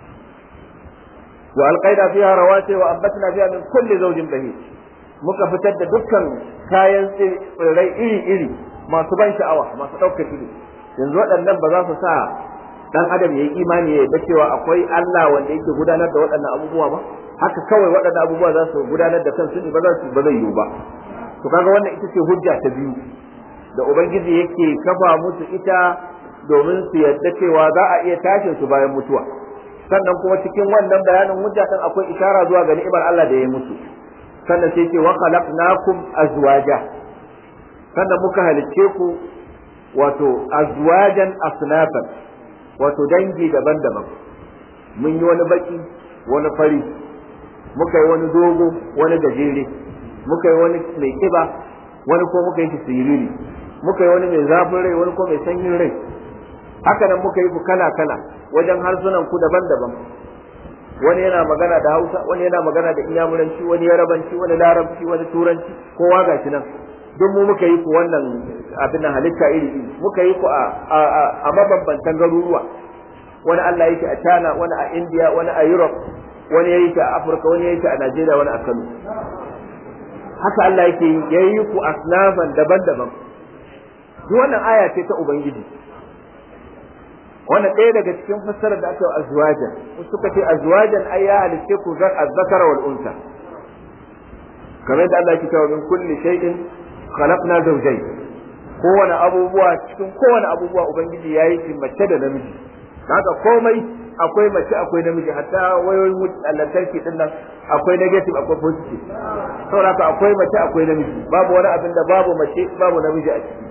wa alqaina fiha rawasiya wa ambatna fiha min kulli zawjin bahij muka fitar da dukkan kayan tsirrai iri-iri masu ban sha'awa masu ɗaukar ido yanzu waɗannan ba za su sa dan adam ya yi imani ya yarda cewa akwai Allah wanda yake gudanar da waɗannan abubuwa ba haka kawai waɗannan abubuwa za su gudanar da kansu ne ba za su ba zai yiwu ba to kaga wannan ita ce hujja ta biyu da ubangiji yake kafa musu ita domin su yarda cewa za a iya tashin su bayan mutuwa sannan kuma cikin wannan bayanin hujja din akwai ishara zuwa ga ni'imar Allah da ya musu sannan sai ce wa khalaqnakum azwaja sannan muka halicce ku wato azwajan asnafan wato dangi daban-daban mun yi wani baki wani fari muka yi wani dogo wani gajere muka yi wani mai kiba wani ko muka yi shi siriri muka yi wani mai zafin rai wani ko mai sanyin rai haka nan muka yi ku kala-kala wajen harsunan ku daban-daban wani yana magana da hausa wani yana magana da inyamuranci wani yarabanci wani larabci wani turanci kowa ga shi nan duk mu muka yi ku wannan abin halitta iri iri muka yi ku a mabambantan garuruwa wani Allah yake a China wani a India wani a Europe wani ya yi a Afirka wani ya yi a Najeriya wani a Kano haka Allah yake yi ya yi ku asnafan daban-daban duk wannan aya ce ta Ubangiji wannan ɗaya daga cikin fassarar da aka yi azwajan suka ce azwajan ai ya halitte ku zar azzakara wal unsa kamar da Allah yake cewa min kulli shay'in khalaqna zawjayn kowane abubuwa cikin kowane abubuwa ubangiji ya yi shi mace da namiji haka komai akwai mace akwai namiji hatta wayoyin lantarki din nan akwai negative akwai positive saboda haka akwai mace akwai namiji babu wani abin da babu mace babu namiji a ciki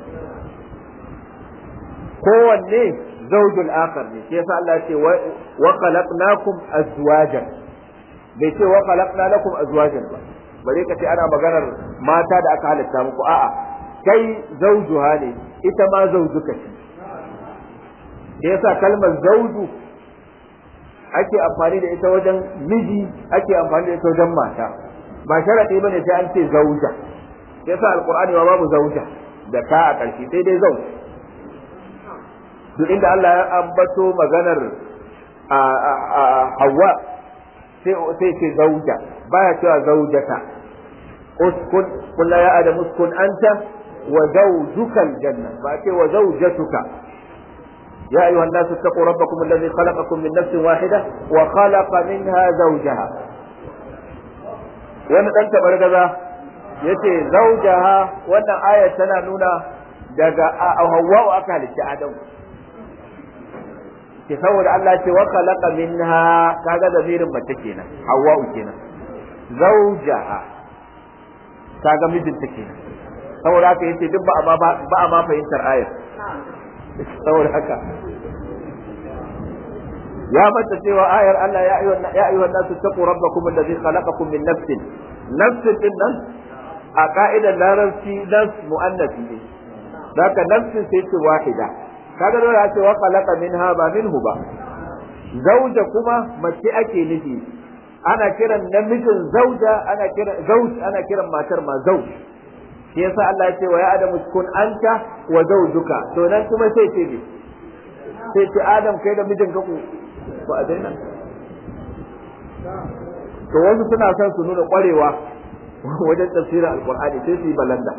kowanne zaujul akhar ne shi yasa Allah ya ce wa khalaqnakum azwajan bai ce wa khalaqna lakum azwajan ba bare ka ce ana maganar mata da aka halitta muku a'a kai zaujuha ne ita ma zaujuka ce da yasa kalmar zauju ake amfani da ita wajen miji ake amfani da ita wajen mata ba sharaɗi bane sai an ce zauja yasa alqur'ani ma babu zauja da ka a ƙarshe sai dai zauj duk inda Allah ya ambato maganar Hawwa sai ce zauja baya cewa zaujata uskun kullu ya adam uskun anta wa zawjuka aljanna ba ce wa zawjatuka يا أيها الناس اتقوا ربكم الذي خلقكم من نفس واحدة وخلق منها زوجها wani ɗan tabargaza ya ce zaujaha wannan ayar tana nuna daga hawwa'u aka halitta adam ke saboda Allah ce wa khalaqa minha kaga zamirin mace kenan hawwa'u kenan zaujaha kaga mijinta kenan saboda haka yace duk ba a ba a ma fahimtar ayar saboda haka ya mata cewa ayar Allah ya ayyuhan ya ayyuhan nasu taqu rabbakum alladhi khalaqakum min nafsin nafsin din nan a ka'idar larabci nafs mu'annafi ne zaka nafsin sai ce wahida kaga dole a ce wa khalaqa minha ba minhu ba zauja kuma mace ake nufi ana kiran namijin zauja ana kiran zauj ana kiran matar ma zauj shi yasa Allah ya ce wa ya adamu kun anta wa zawjuka to nan kuma sai ce ne sai ce adam kai da mijin ka ku ba a daina to wasu suna son su nuna kwarewa wajen tafsirin alqur'ani sai su yi balanda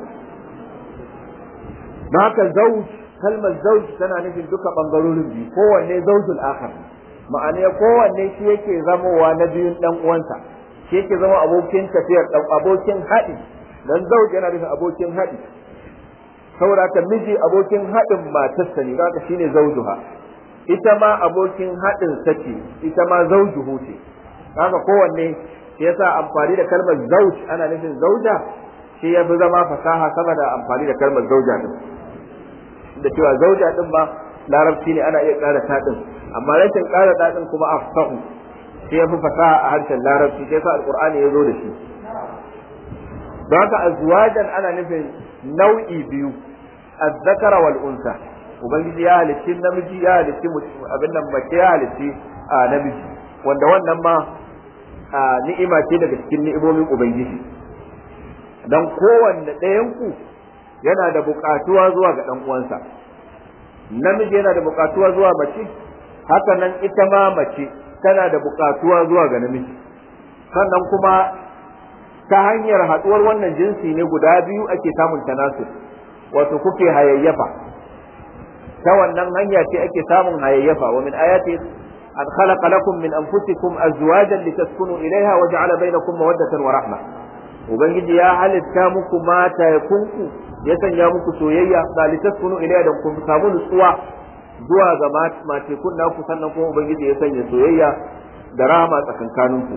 don haka zauj kalmar zauj tana nufin duka bangarorin biyu kowanne zaujul akhar ma'ana kowanne shi yake zamowa na biyun dan uwansa shi yake zama abokin tafiyar abokin haɗi dan zauj yana nufin abokin haɗi saboda haka miji abokin haɗin matarsa ne haka shine zaujuha ita ma abokin haɗin sace ita ma zaujuhu ce haka kowanne shi yasa amfani da kalmar zauj ana nufin zauja shi ya fi zama fasaha sama da amfani da kalmar zauja din da cewa zauja din ma larabci ne ana iya ƙara taɗin amma rashin ƙara taɗin kuma afsahu shi ya fi fasaha a harshen larabci shi yasa alqur'ani ya zo da shi don haka azwajan ana nufin nau'i biyu azzakara wal unsa ubangiji ya halicci namiji ya halicci abin nan mace ya halicci a namiji wanda wannan ma ni'ima ce daga cikin ni'imomin ubangiji dan kowanne ɗayan ku yana da buƙatuwa zuwa ga ɗan uwansa namiji yana da buƙatuwa zuwa mace haka nan ita ma mace tana da buƙatuwa zuwa ga namiji sannan kuma ta hanyar haɗuwar wannan jinsi ne guda biyu ake samun tanasur wato kuke hayayyafa ta wannan hanya ce ake samun hayayyafa wa min ayati an khalaqa lakum min anfusikum azwajan litaskunu ilaiha wa ja'ala bainakum mawaddatan wa rahma ubangiji ya halitta muku mata ya kunku ya sanya muku soyayya da litaskunu ilaiha da kun samu nutsuwa zuwa ga matekun naku sannan kuma ubangiji ya sanya soyayya da rahama tsakankaninku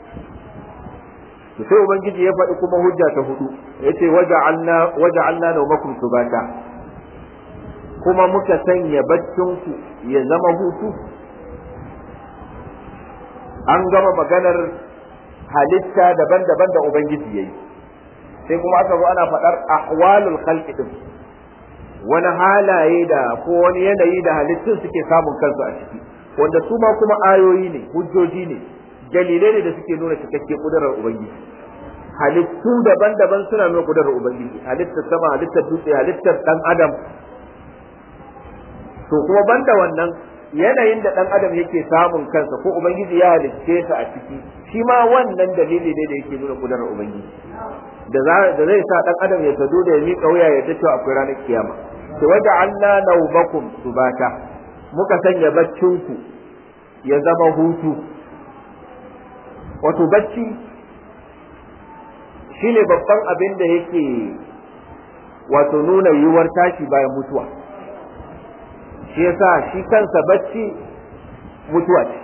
to sai ubangiji ya faɗi kuma hujja ta hudu yace waja'alna waja'alna nawmakum subata kuma muka sanya baccin ku ya zama hutu an gama maganar halitta daban-daban da ubangiji yayi sai kuma aka zo ana faɗar ahwalul khalqi din wani halaye da ko wani yanayi da halittun suke samun kansu a ciki wanda su ma kuma ayoyi ne hujjoji ne dalilai ne da suke nuna cikakke kudurar ubangiji halittu daban-daban suna nuna kudurar ubangiji halittar sama halittar dutse halittar dan adam to kuma banda wannan yanayin da dan adam yake samun kansa ko ubangiji ya halicce sa a ciki shi ma wannan dalili ne da yake nuna kudurar ubangiji da da zai sa dan adam ya sadu da ya miƙa wuya ya tace akwai ranar kiyama to waja anna naubakum subata muka sanya baccinku ya zama hutu wato bacci shine babban abin da yake wato nuna yiwuwar tashi bayan mutuwa shi yasa shi kansa bacci mutuwa ce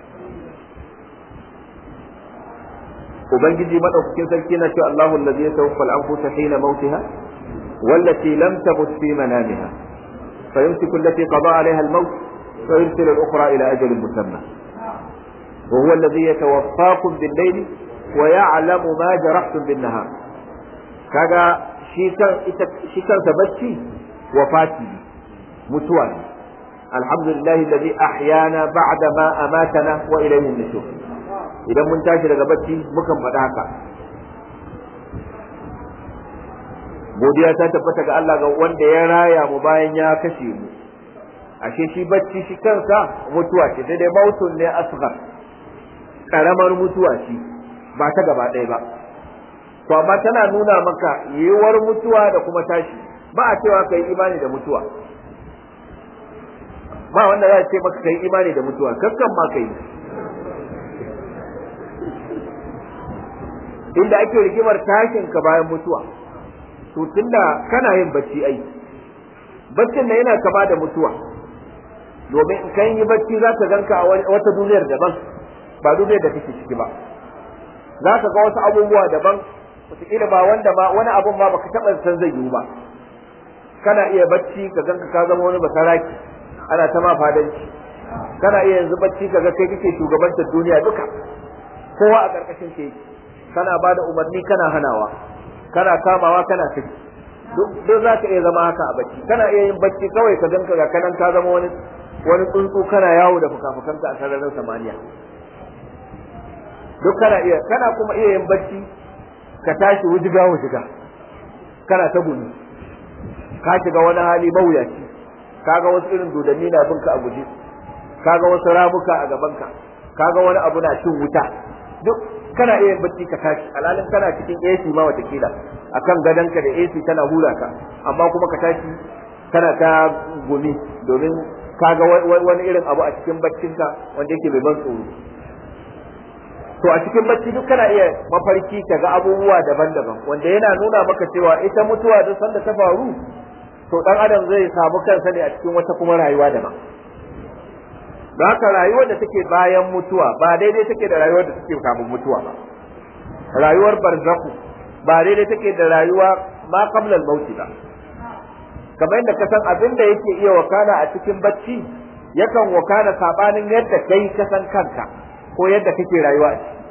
ubangiji madaukakin sarki na cewa Allahu allazi yatawaffa al-anfusa hina mautiha wallati lam tamut fi manamiha فيمسك التي قضى عليها الموت ويرسل الأخرى إلى أجل مسمى وهو الذي يتوفاكم بالليل ويعلم ما جرحتم بالنهار kaga shi kan ita shi kansa bacci wafati mutuwa ne alhamdulillah alladhi ahyana ba'da ma amatana wa ilayhi nushur idan mun tashi daga bacci mukan faɗa haka godiya ta tabbata ga Allah ga wanda ya raya mu bayan ya kashe mu ashe shi bacci shi kansa mutuwa ce sai dai mautun ne asghar karamar mutuwa ce ba ta gaba ɗaya ba to amma tana nuna maka yiwuwar mutuwa da kuma tashi ba a cewa kai imani da mutuwa ba wanda za a ce maka kai imani da mutuwa kakkan ma kai inda ake rigimar tashin ka bayan mutuwa to tunda kana yin bacci ai baccin nan yana kama da mutuwa domin in kan yi bacci za ka ganka a wata duniyar daban ba duniyar da kake ciki ba za ka ga wasu abubuwa daban wataƙila ba wanda ba wani abun ma baka taɓa san zai yiwu ba kana iya bacci ka ganka ka zama wani basaraki ana ta ma fadanci kana iya yanzu bacci ka ga kai kake shugabantar duniya duka kowa a ƙarƙashin ke kana ba da umarni kana hanawa kana kamawa kana saki duk za ka iya zama haka a bacci kana iya yin bacci kawai ka ganka ga kanan ka zama wani wani tsuntsu kana yawo da fuka-fukanka a sararin samaniya duk kana iya kana kuma iya yin bacci ka tashi wujiga wujiga kana ta gumi ka shiga wani hali mawuyaci kaga wasu irin dodanni na binka a guje kaga wasu ramuka a gabanka kaga wani abu na cin wuta duk kana iya yin bacci ka tashi alalin kana cikin AC ma watakila akan gadonka da AC tana hura ka amma kuma ka tashi kana ta gumi domin kaga wani irin abu a cikin baccinka wanda yake mai ban tsoro to a cikin bacci duk kana iya mafarki ka ga abubuwa daban-daban wanda yana nuna maka cewa ita mutuwa duk sanda ta faru to dan adam zai samu kansa ne a cikin wata kuma rayuwa daban da haka rayuwar da take bayan mutuwa ba daidai take da rayuwar da take kafin mutuwa ba rayuwar barzaku ba daidai take da rayuwa ma qabla al-maut ba kamar yadda ka san abin da yake iya wakana a cikin bacci yakan wakana sabanin yadda kai ka san kanka ko yadda kake rayuwa a ciki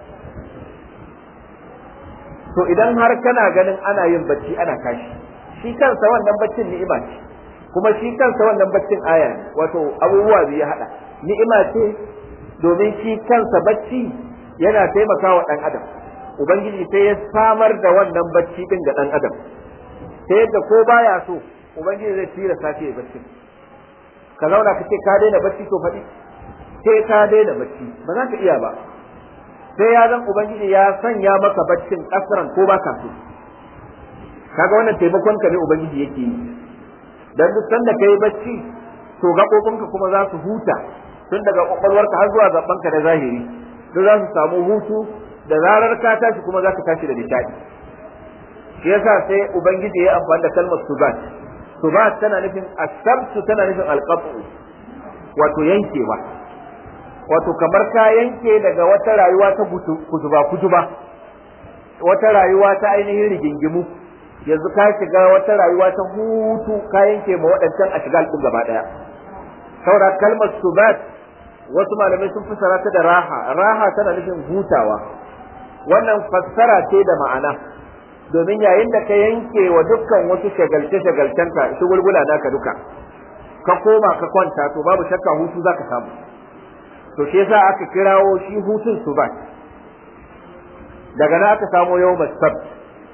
to idan har kana ganin ana yin bacci ana kashi shi kansa wannan baccin ni'ima ce kuma shi kansa wannan baccin aya ne wato abubuwa biyu ya hada ni'ima ce domin shi kansa bacci yana taimakawa dan adam ubangiji sai ya samar da wannan bacci din ga dan adam ta yadda ko baya so ubangiji zai tira sace ya bacci ka zauna ka ce ka daina bacci to faɗi sai ka daina bacci ba za ka iya ba sai ya zan ubangiji ya sanya maka baccin kasran ko ba ka so kaga wannan taimakon ka ne ubangiji yake yi dan duk sanda kai bacci to gaɓoɓinka kuma za su huta tun daga kwakwalwarka har zuwa gabanka da zahiri duk za su samu hutu da zarar ka tashi kuma za ka tashi da nishaɗi shi yasa sai ubangiji ya amfani da kalmar subat subat tana nufin asabtu tana nufin alqabu wato yankewa wato kamar ka yanke daga wata rayuwa ta kutuba kutuba wata rayuwa ta ainihin rigingimu yanzu ka shiga wata rayuwa ta hutu ka yanke ma waɗancan a shiga ɗin gaba ɗaya saura kalmar subat wasu malamai sun fassara ta da raha raha tana nufin hutawa wannan fassara ce da ma'ana domin yayin da ka yanke wa dukkan wasu shagalce shagalcenka shugulgula naka duka ka koma ka kwanta to babu shakka hutu zaka samu to shi yasa aka kirawo shi hutun subat daga nan aka samo yau sabt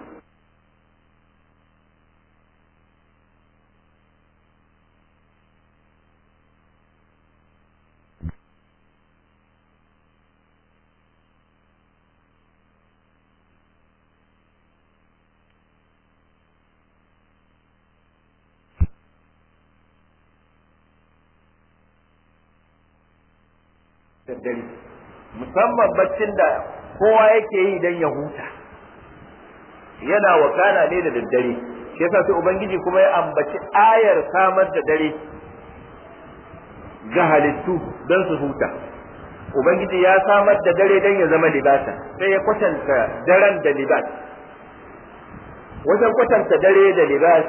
daddare musamman baccin da kowa yake yi don ya huta yana wakana ne da daddare shi yasa sai ubangiji kuma ya ambaci ayar samar da dare ga halittu don su huta ubangiji ya samar da dare don ya zama libasa sai ya kwatanta daren da libas wajen kwatanta dare da libas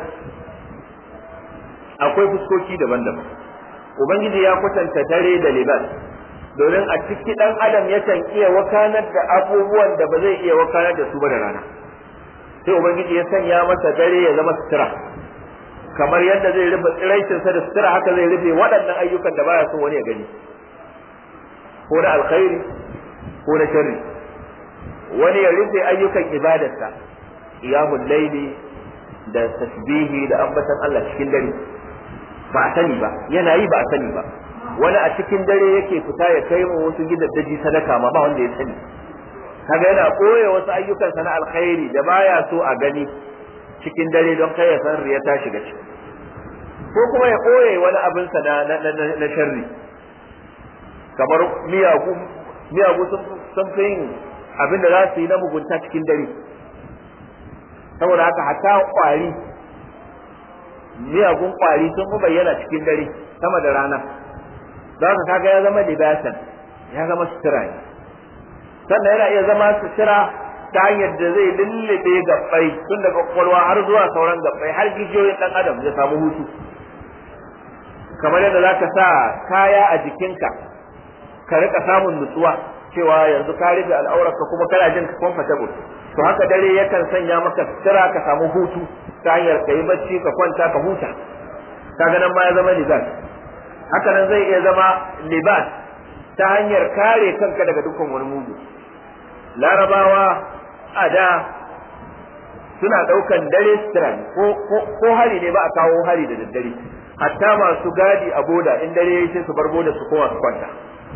akwai fuskoki daban-daban ubangiji ya kwatanta dare da libas domin a ciki dan adam yakan iya wakanar da abubuwan da ba zai iya wakanar da su ba da rana sai ubangiji ya sanya masa dare ya zama sutura kamar yadda zai rufe tsiraicinsa da sutura haka zai rufe waɗannan ayyukan da baya so wani ya gani ko na alkhairi ko na sharri wani ya rufe ayyukan ibadarsa qiyamul laili da tasbihi da ambatan Allah cikin dare ba a sani ba yana yi ba a sani ba wani a cikin dare yake fita ya kai mu wasu gidaddaji sadaka ma ba wanda ya sani kaga yana koye wasu ayyukansa na alkhairi da baya so a gani cikin dare don kai ya san riya ta shiga ciki ko kuma ya koye wani abinsa na na sharri kamar miyagu miyagu sun fi yin abin da za su yi na mugunta cikin dare saboda haka hatta kwari miyagun kwari sun fi bayyana cikin dare sama da rana don haka kaga ya zama libasan ya zama sutura ne sannan yana iya zama sutura ta hanyar da zai lullube gabbai tun daga kwakwalwa har zuwa sauran gabbai har gijiyoyin dan adam ya samu hutu kamar yadda za ka sa kaya a jikinka ka rika samun nutsuwa cewa yanzu ka rufe al'aurarka kuma kana jin comfortable to haka dare yakan sanya maka sutura ka samu hutu ta hanyar ka yi bacci ka kwanta ka huta kaga nan ma ya zama libas haka nan zai iya zama libas ta hanyar kare kanka daga dukkan wani mugu larabawa a da suna ɗaukan dare sutura ko hari ne ba a kawo hari da daddare hatta masu gadi a boda in dare ya sai su bar boda su kowa su kwanta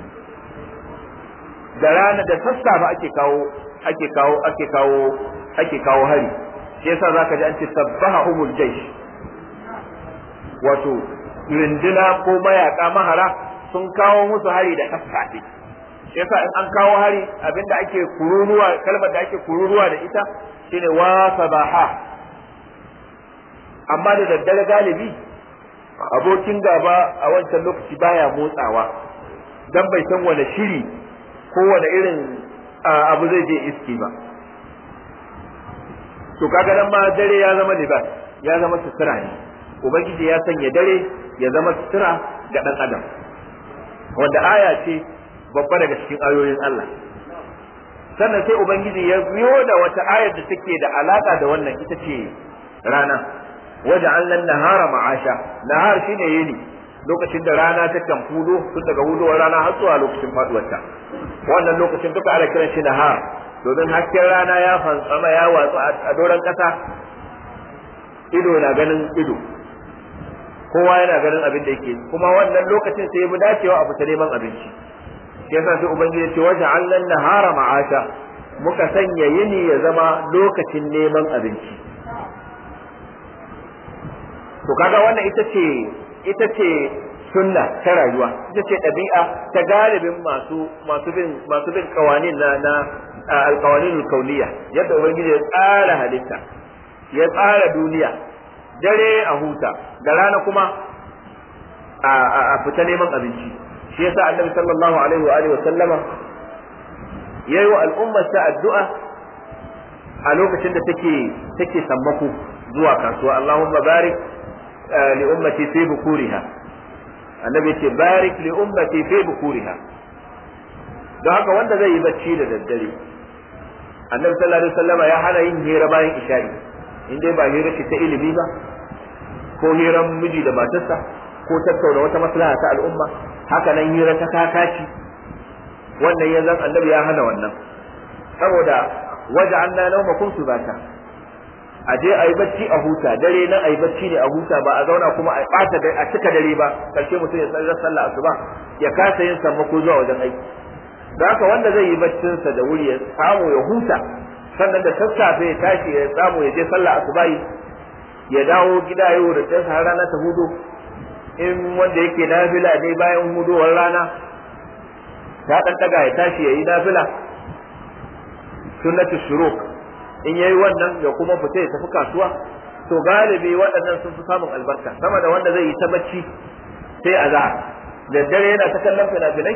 da rana da sassafe ake kawo ake kawo ake kawo ake kawo hari shi yasa zaka ji an ce sabbaha umul jaysh wato rinduna ko mayaka mahara sun kawo musu hari da sassafe shi yasa in an kawo hari abinda ake kururuwa kalmar da ake kururuwa da ita shine wa sabaha amma da daddare galibi abokin gaba a wancan lokaci baya motsawa dan bai san wani shiri ko wani irin abu zai je iski ba to kaga nan ma dare ya zama libas ya zama sutura ne ubangiji ya sanya dare ya zama sutura ga dan adam wanda aya ce babba daga cikin ayoyin Allah sannan sai ubangiji ya biyo da wata ayar da take da alaka da wannan ita ce rana waja'alna nahara ma'asha nahar shine yini lokacin da rana ta kan fudo tun daga hudowar rana har zuwa lokacin faduwarta wannan lokacin duka ana kiran shi nahar domin hasken rana ya fantsama ya watsu a doron kasa ido na ganin ido kowa yana ganin abin da yake kuma wannan lokacin sai mu dacewa a fita neman abinci shi yasa sai ubangiji ce wajen allan nahara ma'asha muka sanya yini ya zama lokacin neman abinci to kaga wannan ita ce ita ce sunna ta rayuwa ita ce ɗabi'a ta galibin masu masu bin masu bin kawanin na na alkawanin kauniya yadda ubangiji ya tsara halitta ya tsara duniya dare a huta da rana kuma a fita neman abinci shi yasa annabi sallallahu alaihi wa alihi wa sallama yayi wa al'ummar sa addu'a a lokacin da take take sammako zuwa kasuwa Allahumma barik li ummati fi bukuriha annabi ce barik li ummati fi bukuriha don haka wanda zai yi bacci da daddare annabi sallallahu alaihi wasallam ya hana yin hira bayan isha'i in dai ba hira ce ta ilimi ba ko hiran miji da matarsa ko tattauna wata maslaha ta al'umma haka nan hira ta kakaci wannan ya zan annabi ya hana wannan saboda waje an na nauma kun su bata a je a yi bacci a huta dare nan a yi bacci ne a huta ba a zauna kuma a ɓata a cika dare ba karshe mutum ya tsarar sallah asuba ya kasa yin sammako zuwa wajen aiki da haka wanda zai yi baccinsa da wuri ya samu ya huta sannan da sassafe ya tashi ya samu ya je sallah asuba ya dawo gida yau da tsansa har rana ta hudu in wanda yake nafila ne bayan hudowar rana ta dan daga ya tashi ya yi nafila sunnatu shuruk in yayi wannan ya kuma fita ya tafi kasuwa to galibi waɗannan sun fi samun albarka sama da wanda zai yi ta bacci sai a da dare yana ta kallon fina-finai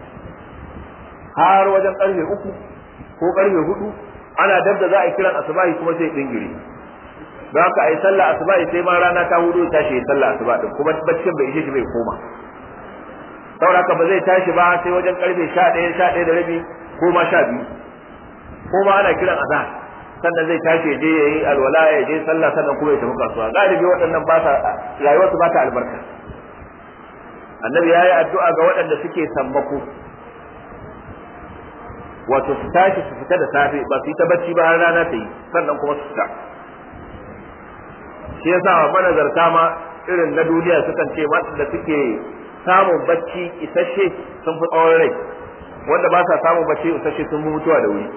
har wajen karfe uku ko karfe hudu ana dab da za a yi kiran asubahi kuma sai dingire don haka a yi sallah asubahi sai ma rana ta hudu tashi yi sallah asuba din kuma baccin bai ishe shi bai koma saboda haka ba zai tashi ba sai wajen karfe sha ɗaya sha ɗaya da rabi ko ma sha biyu ko ma ana kiran azhar sannan zai tashi ya je ya yi alwala ya je sallah sannan kuma ya tafi kasuwa galibi waɗannan ba sa rayuwarsu ba ta albarka annabi ya yi addu'a ga waɗanda suke sammako wato su tashi su fita da safe ba su yi ta bacci ba har rana ta yi sannan kuma su fita shi yasa manazarta ma irin na duniya sukan ce da suke samun bacci isasshe sun fi tsawon rai wanda ba sa samun bacci isasshe sun fi mutuwa da wuri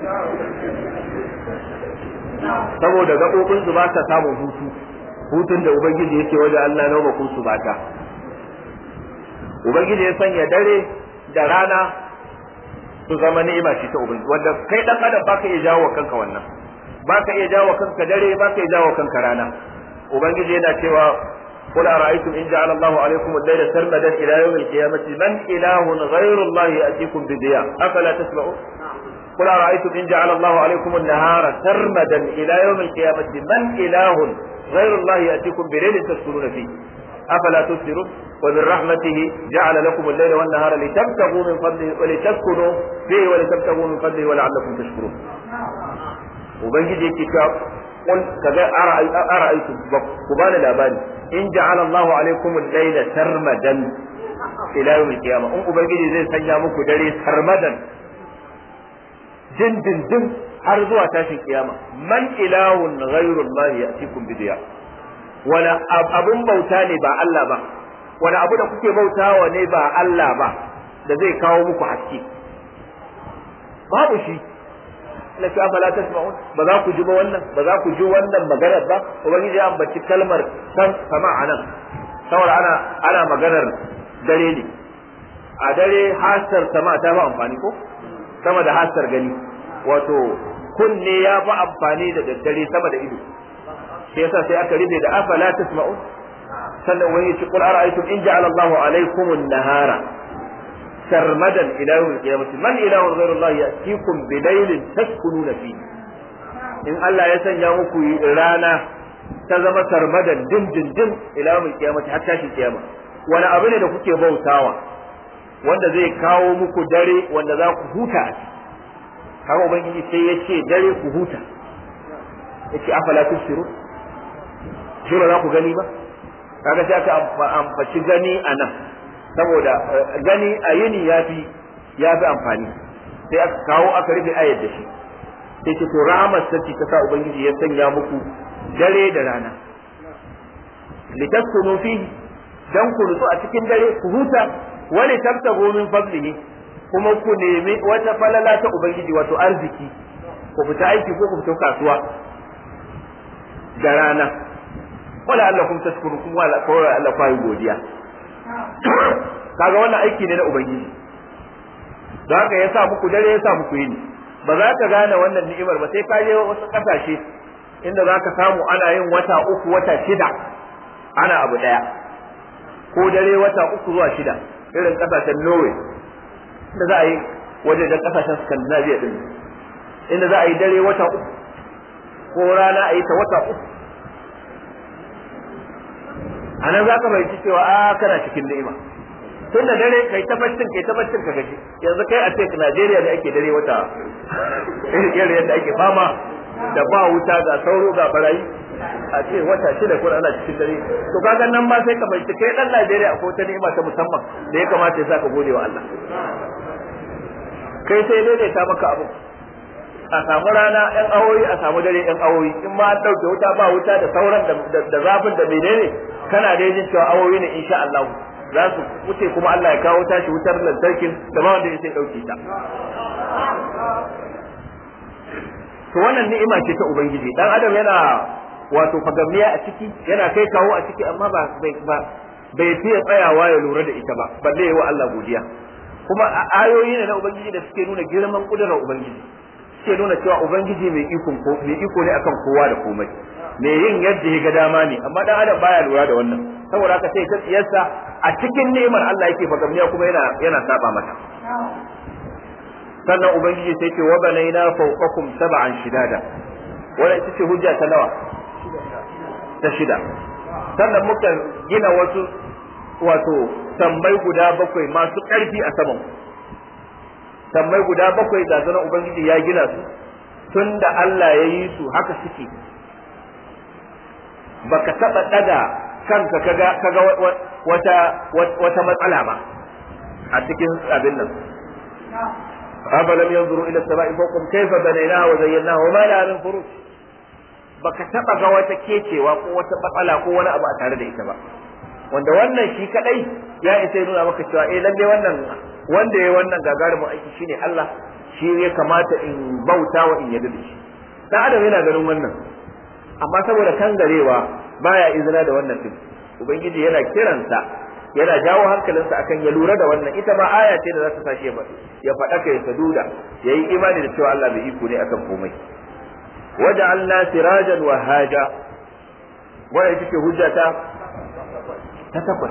saboda gaɓoɓin su ba sa samun hutu hutun da ubangiji yake wajen Allah na bakun su bata ubangiji ya sanya dare da rana su zama ni'ima ce ta ubangiji wanda kai dan adam baka iya jawo kanka wannan baka iya jawo kanka dare baka iya jawo kanka rana ubangiji yana cewa قل أرأيتم إن جعل الله عليكم الليل سرمدا إلى يوم القيامة من إله غير الله يأتيكم بضياء أفلا تسمعون قل أرأيتم إن جعل الله عليكم النهار سرمدا إلى يوم القيامة من إله غير الله يأتيكم بليل تسكنون فيه أفلا تبصرون ومن رحمته جعل لكم الليل والنهار لتبتغوا من فضله ولتسكنوا فيه ولتبتغوا من فضله ولعلكم تشكرون وبنجي كتاب قل كذا أرأيتم كبان الأباني إن جعل الله عليكم الليل سرمدا إلى يوم القيامة أم أبنجي زي سنيا مكو دري سرمدا جن جن جن har zuwa tashin kiyama man ilahun ghairullah ya'tikum bidiya wani abun bauta ne ba Allah ba wani abu da kuke bautawa ne ba Allah ba da zai kawo muku haske babu shi la ta fala tasma'un ba za ku ji ba wannan ba za ku ji wannan maganar ba ubangiji ya ambaci kalmar san sama anan saboda ana ana maganar dare ne a dare hasar sama ta ba amfani ko sama da hasar gani wato kunne ya fi amfani da daddare sama da ido shi yasa sai aka rufe da afala tasma'un sannan wani ci qul ara'aytum in ja'ala Allahu alaykum an-nahara sarmadan ila yawm al-qiyamah man ilahun ghayru Allah ya'tikum bi laylin taskununa fi in Allah ya sanya muku rana ta zama sarmadan din din din ila yawm al-qiyamah har tashin kiyama wani abu ne da kuke bautawa wanda zai kawo muku dare wanda za ku huta a ciki haka ubangiji sai ya ce dare ku huta ya ce afala tusiru shi ba za ku gani ba kaga sai aka amfaci gani a nan saboda gani a yini ya fi ya fi amfani sai aka kawo aka rufe ayar da shi sai ce to rahmar sarki ta sa ubangiji ya sanya muku dare da rana litaskunu fihi dan ku nutsu a cikin dare ku huta wani tabtago min fadlihi kuma ku nemi wata falala ta ubangiji wato arziki ku fita aiki ko ku fita kasuwa da rana wala Allah kun tashkuru kuma wala ko Allah ku yi godiya kaga wannan aiki ne na ubangiji don haka ya sa muku dare ya sa muku yini ba za ka gane wannan ni'imar ba sai ka je wasu kasashe inda za ka samu ana yin wata uku wata shida ana abu daya ko dare wata uku zuwa shida irin kasashen Norway inda za a yi wajen kasashen Scandinavia din inda za a yi dare wata uku ko rana a yi ta wata uku a nan za ka bai cewa a kana cikin ni'ima tun da dare kai ta baccin kai ta baccin ka gaji yanzu kai a ce Najeriya da ake dare wata irin yadda ake fama da ba wuta ga sauro ga barayi a ce wata shida ko ana cikin dare to kaga nan ma sai ka bai kai dan Najeriya akwai ta ni'ima ta musamman da ya kamata ya saka gode wa Allah kai sai daidaita maka abu a samu rana yan awoyi a samu dare yan awoyi in ma an dauke wuta ba wuta da sauran da zafin da menene kana da jin cewa awoyi ne insha Allah za su wuce kuma Allah ya kawo tashi wutar lantarkin da ba wanda ya dauke ta to wannan ni'ima ce ta ubangiji dan adam yana wato fagamniya a ciki yana kai kawo a ciki amma ba ba bai fiye tsayawa ya lura da ita ba balle yi wa Allah godiya kuma ayoyi ne na ubangiji da suke nuna girman kudurar ubangiji suke nuna cewa ubangiji mai iko ko mai iko ne akan kowa da komai mai yin yadda ya ga dama ne amma dan adam baya lura da wannan saboda haka sai ta tsiyarsa a cikin ni'imar Allah yake fagamniya kuma yana yana saba mata sannan ubangiji sai ce wa banaina fawqakum sab'an shidada wannan ita ce hujja ta nawa ta shida sannan muka gina wasu wato tambai guda bakwai masu ƙarfi a saman tambai guda bakwai ga zanen ubangiji ya gina su tunda Allah ya yi su haka suke baka taba daga kanka kaga kaga wata wata matsala ba a cikin abin nan afalam yanzuru ila as-sama'i fawqahum kayfa banaynaha wa zayyanaha wa ma laha min furuj baka taba ga wata kecewa ko wata matsala ko wani abu a tare da ita ba wanda wannan shi kadai ya isa nuna maka cewa eh lalle wannan wanda ya wannan gagarumin aiki shine Allah shi ya kamata in bauta wa in yadda da shi dan adam yana ganin wannan amma saboda kangarewa baya izina da wannan din ubangiji yana kiransa yana jawo hankalinsa akan ya lura da wannan ita ma aya ce da za ta sashe ba ya faɗa ka ya saduda ya yi imani da cewa Allah bai iko ne akan komai waja'alna sirajan wa haja wannan ita ce hujjata ta takwas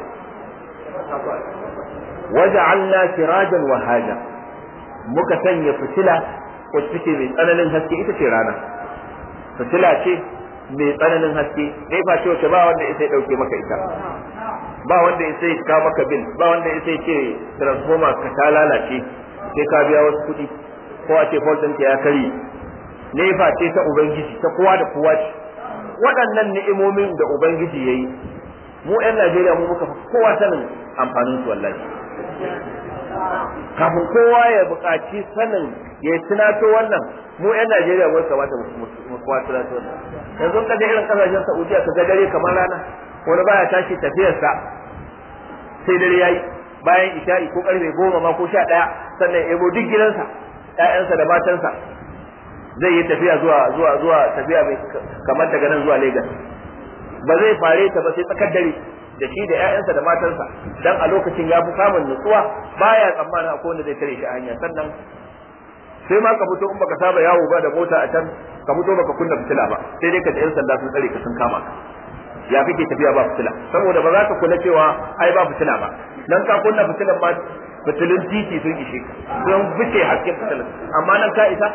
waja'alna sirajan wa haja muka sanya fitila wacce take mai tsananin haske ita ce rana fitila ce mai tsananin haske dai fa ce wacce ba wanda ya sai dauke maka ita ba wanda ya sai ka maka bil ba wanda ya sai ce transformer ka ta lalace sai ka biya wasu kuɗi ko a ce fault ɗinka ya kare nefa ce ta ubangiji ta kowa da kowa ce waɗannan ni'imomin da ubangiji ya yi mu 'yan najeriya mu muka kowa sanin amfanin su wallahi kafin kowa ya buƙaci sanin ya tunato wannan mu 'yan najeriya mu kamata mu kowa tunato wannan yanzu ka irin kasashen saudiya ka ga dare kamar rana wani baya tashi tafiyarsa sai dare yayi bayan isha'i ko karfe goma ma ko sha ɗaya sannan ya ebo duk gidansa ƴaƴansa da matansa zai yi tafiya zuwa zuwa zuwa tafiya mai kamar daga nan zuwa Lagos ba zai fare ta ba sai tsakar dare da shi da ƴaƴansa da matansa dan a lokacin ya fi samun nutsuwa baya tsammanin akwai wanda zai tare shi a hanya sannan sai ma ka fito in baka saba yawo ba da mota a can ka fito baka kunna fitila ba sai dai ka ji ƴan sanda sun tsare ka sun kama ka ya kake tafiya ba fitila saboda ba za ka kula cewa ai ba fitila ba dan ka kunna fitilan ma fitilun titi sun ishe ka sun fice hasken fitilan amma nan ka isa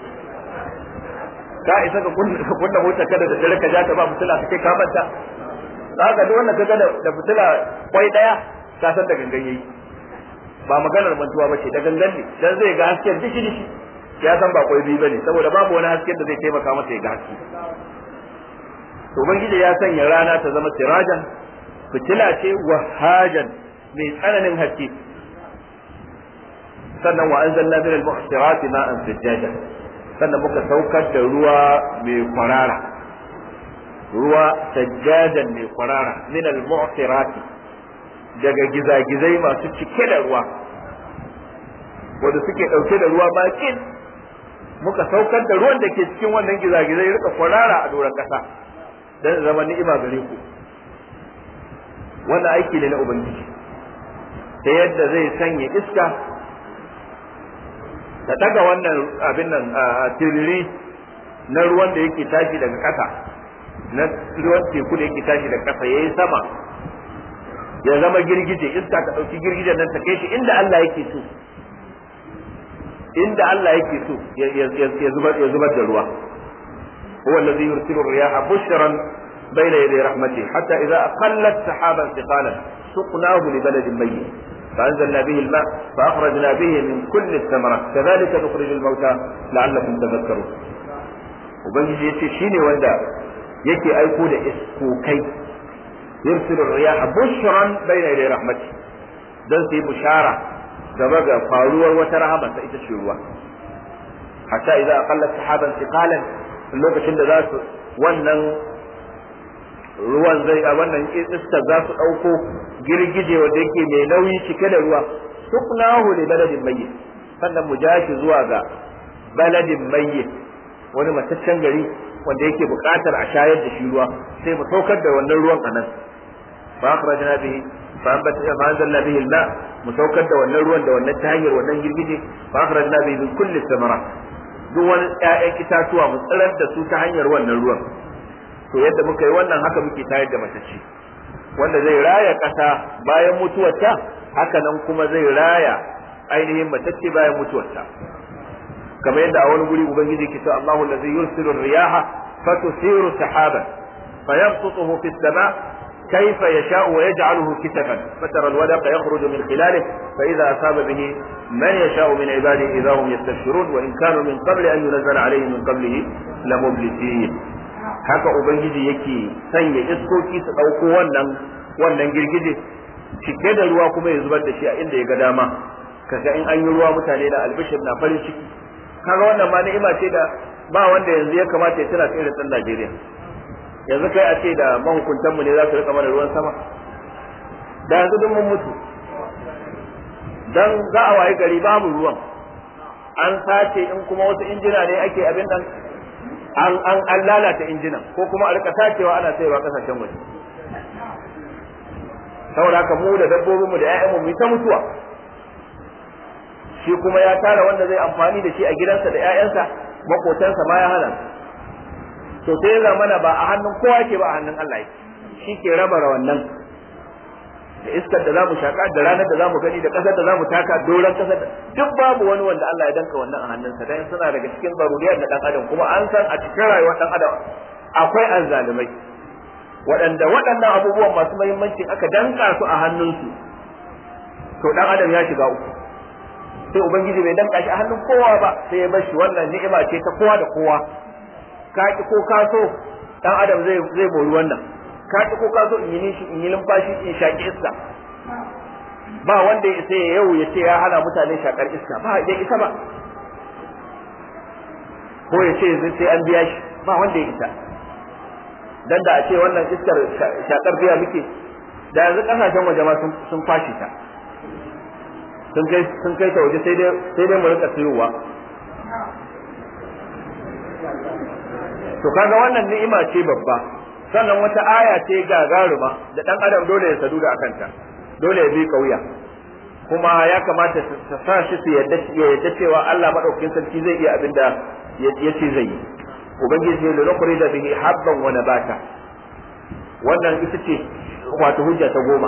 ka isa ka kunna motar kada da dare ka ja ta ba fitila kake ka manta za ka duk wannan kaga da fitila kwai daya ka san da gangan yayi ba maganar mantuwa bace da gangan ne dan zai ga hasken dishi dishi ya san ba kwai biyu bane saboda babu wani hasken da zai taimaka masa ya ga haske to ubangiji ya sanya rana ta zama sirajan fitila ce wahajan mai tsananin haske sannan wa anzalna min al-muhsirati ma'an sajjaja sannan muka saukar da ruwa mai kwarara ruwa sajjadan mai kwarara min al-muhsirati daga gizagizai masu cike da ruwa wanda suke dauke da ruwa bakin muka saukar da ruwan da ke cikin wannan gizagizai rika kwarara a doron kasa dan zama ni'ima gare ku wannan aiki ne na ubangiji ta yadda zai sanya iska da daga wannan abin nan a tiriri na ruwan da yake tashi daga ƙasa na ruwan teku da yake tashi daga ƙasa yayi sama ya zama girgije iska ta ɗauki girgijen nan ta kai shi inda Allah yake so inda Allah yake so ya zubar ya zubar da ruwa هو الذي يرسل الرياح بشرا بين يدي رحمته حتى إذا أقلت سحابا ثقالا سقناه لبلد ميت فأنزلنا به الماء فأخرجنا به من كل الثمرات كذلك نخرج الموتى لعلكم تذكرون وبنجي يتي شيني وندا يكي أيكو دا إسكوكي يرسل الرياح بشرا بين يدي رحمته دل في بشارة كما قالوا وترهما سيتشيروا حتى إذا أقلت سحابا ثقالا lokacin da za su wannan ruwan zai a wannan iska za su ɗauko girgije wanda yake mai nauyi cike da ruwa suknahu li baladin mayyit sannan mu jashi zuwa ga baladin mayyit wani mataccen gari wanda yake buƙatar a shayar da shi ruwa sai mu saukar da wannan ruwan a nan fa akhrajna bihi fa anzalna bihi al-ma mu saukar da wannan ruwan da wannan ta hanyar wannan girgije fa akhrajna bihi min kulli thamarat duk wani ƴaƴan itatuwa mu tsirar da su ta hanyar wannan ruwan to yadda muka yi wannan haka muke tayar da matacce wanda zai raya ƙasa bayan mutuwarta haka nan kuma zai raya ainihin matacce bayan mutuwarta kamar yadda a wani guri ubangiji ke cewa Allahu allazi yursilu riyaha fatusiru sahaban fayabsutuhu fi sama كيف يشاء ويجعله كسفا فترى الودق يخرج من خلاله فإذا أصاب به من يشاء من عباده إذا هم يستبشرون وإن كانوا من قبل أن ينزل عليهم من قبله لمبلسين haka ubangiji yake sanya iskoki su ɗauko wannan wannan girgije cike da ruwa kuma ya zubar da shi a inda ya ga dama kaga in an yi ruwa mutane da albishir na farin ciki kaga wannan ma ni'ima ce da ba wanda yanzu ya kamata ya tana irin ɗan Najeriya yanzu kai a ce da mahukuntanmu ne za su rika mana ruwan sama da yanzu duk mun mutu dan za a wayi gari babu ruwan an sace in kuma wasu injina ne ake abin nan an an an lalata injinan ko kuma a rika sacewa ana sayarwa kasashen waje saboda haka mu da dabbobin mu da ƴaƴanmu mu ta mutuwa shi kuma ya tara wanda zai amfani da shi a gidansa da ƴaƴansa makotansa ma ya hana to sai ya mana ba a hannun kowa ke ba a hannun Allah yake shi ke raba wannan da iskar da zamu shaka da ranar da zamu gani da kasar da zamu taka doran kasar da duk babu wani wanda Allah ya danka wannan a hannunsa dan suna daga cikin zaruriyar da dan adam kuma an san a cikin rayuwar dan adam akwai azzalumai waɗanda waɗannan abubuwan masu muhimmanci aka danka su a hannunsu to dan adam ya shiga uku sai ubangiji bai danka shi a hannun kowa ba sai ya bar shi wannan ni'ima ce ta kowa da kowa ka ki ko ka so dan adam zai zai mori wannan ka ki ko ka so in yi nishi in yi lumfashi in shaki iska ba wanda ya sai yau ya ce ya hana mutane shakar iska ba ya isa ba ko ya ce sai an biya shi ba wanda ya isa dan da a ce wannan iskar shakar biya muke da yanzu kasashen waje ma sun fashi ta sun kai sun kai ta waje sai dai sai dai mu rika siyowa to kaga wannan ni'ima ce babba sannan wata aya ce gagaruma da dan adam dole ya sadu da akanta dole ya bi kauya kuma ya kamata ta sa shi su yadda ya yadda cewa Allah madaukakin sarki zai iya abinda ya ce zai yi ubangiji ya lokuri da bihi habban wa nabata wannan ita ce wato hujja ta goma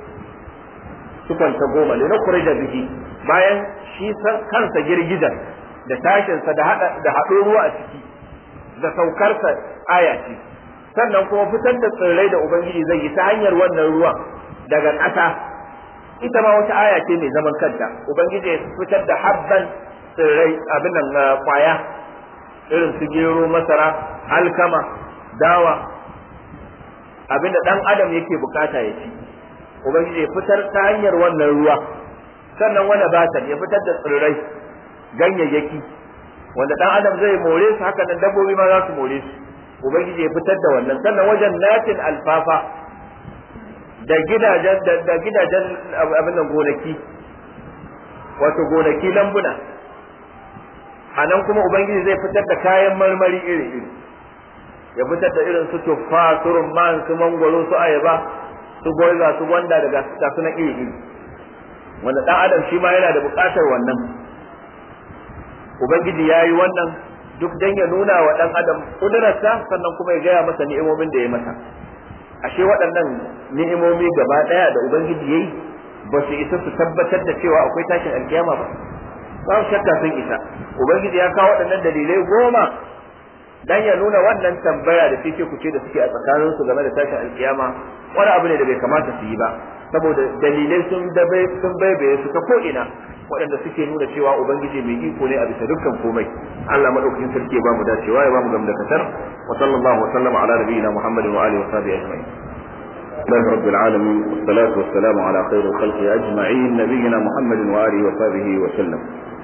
sufan ta goma ne lokuri da bihi bayan shi kansa girgizan da tashinsa da hada da haɗo ruwa a ciki da saukarsa aya ce sannan kuma fitar da tsirrai da ubangiji zai yi ta hanyar wannan ruwan daga ƙasa ita ma wata aya ce mai zaman kanta ubangiji ya fitar da habban tsirrai abin nan kwaya irin su gero masara alkama dawa abin da dan adam yake bukata ya ci ubangiji ya fitar ta hanyar wannan ruwa sannan wani batan ya fitar da tsirrai ganyayyaki wanda dan adam zai more su haka nan dabbobi ma za su more su ubangiji ya fitar da wannan sannan wajen natin alfafa da gidajen da gidajen abin nan gonaki wato gonaki lambuna a nan kuma ubangiji zai fitar da kayan marmari iri iri ya fitar da irin su tuffa su rumman su mangwaro su ayaba su goiza su gwanda daga su na iri iri wanda dan adam shi ma yana da buƙatar wannan ubangiji ya yi wannan duk dan ya nuna wa dan adam kudurarsa sannan kuma ya gaya masa ni'imomin da ya masa ashe waɗannan ni'imomi gaba ɗaya da ubangiji yayi ba su isa su tabbatar da cewa akwai tashin alkiyama ba ba shakka sun isa ubangiji ya kawo waɗannan dalilai goma dan ya nuna wannan tambaya da fice kuce da suke a tsakanin su game da tashin alkiyama wani abu ne da bai kamata su yi ba saboda dalilai sun dabe sun baibaye su ta ko ina waɗanda suke nuna cewa ubangiji mai iko ne a bisa dukkan komai Allah madaukakin sarki ya bamu dacewa ya bamu gamdakatar wa sallallahu wa sallama ala nabiyyina muhammadin wa alihi wa sahbihi ajma'in الله رب العالمين والصلاة والسلام على خير الخلق أجمعين نبينا محمد وآله وصحبه وسلم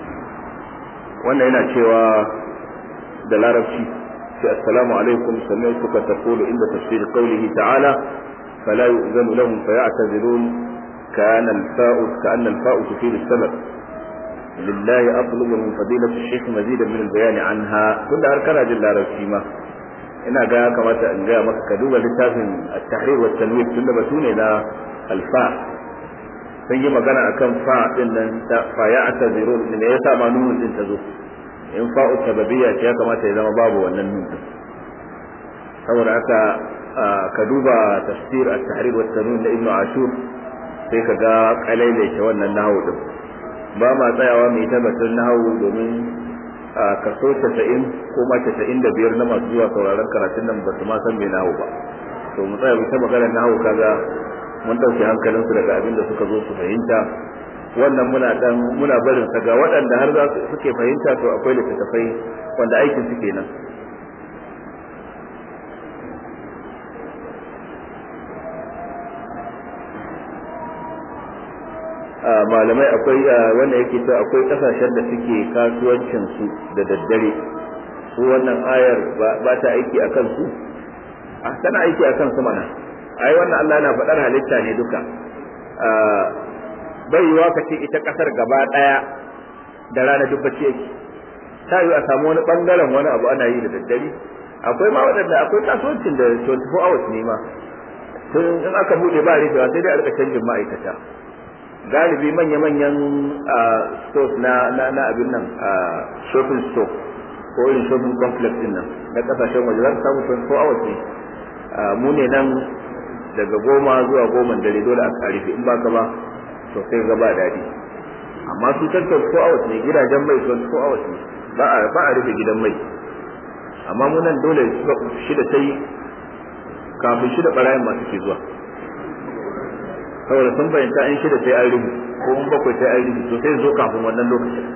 وأنا هنا شوى دلالة السلام عليكم سمعتك تقول عند تفسير قوله تعالى فلا يؤذن لهم فيعتذرون كأن الفاء كأن الفاء تفيد السبب لله أطلب من فضيلة الشيخ مزيدا من البيان عنها كل أركان جل رسيمة ina ga ya kamata in gaya maka ka duba littafin at-tahrir wa tanwir tunda batu ne na alfa sun yi magana akan fa din nan ta fa ya atazirun ne yasa ma nunun din ta zo in fa'u sababiyya ce ya kamata ya zama babu wannan nun din saboda haka ka duba tafsir at-tahrir wa tanwir na ibnu ashur sai ka ga kalailace wannan nahawu din ba ma tsayawa mai tabbatar nahawu domin a kaso casa'in ko ma casa'in da biyar na masu zuwa sauraron karatun nan ba su ma san mai nahawu ba to mu tsaya mu ta magana na hawo kaga mun dauke hankalinsu daga abin da suka zo su fahimta wannan muna dan muna barin sa ga waɗanda har za su suke fahimta to akwai littattafai wanda aikin su kenan malamai akwai wanda yake cewa akwai kasashen da suke kasuwancin su da daddare su wannan ayar ba ta aiki a kansu a tana aiki a kansu mana ai wannan Allah yana faɗar halitta ne duka bai yiwa ka ce ita kasar gaba ɗaya da rana duk bacci yake ta yi a samu wani bangaren wani abu ana yi da daddare akwai ma waɗanda akwai kasuwancin da 24 hours ne ma tun in aka buɗe ba rufewa sai dai a rika canjin ma'aikata galibi manya-manyan stores na na abin nan shopping store ko irin shopping complex din nan na kasashen waje za su samu 24 hours ne mu ne nan daga goma zuwa goma dare dole a rufe in baka ba to sai ga ba daɗi amma su can 24 hours ne gidajen mai 24 hours ne ba a ba a rufe gidan mai amma mu nan dole shida sai kafin shida barayin masu ke zuwa saboda sun bayyanta in shida sai an rubu ko in bakwai sai an rubu to sai zo kafin wannan lokacin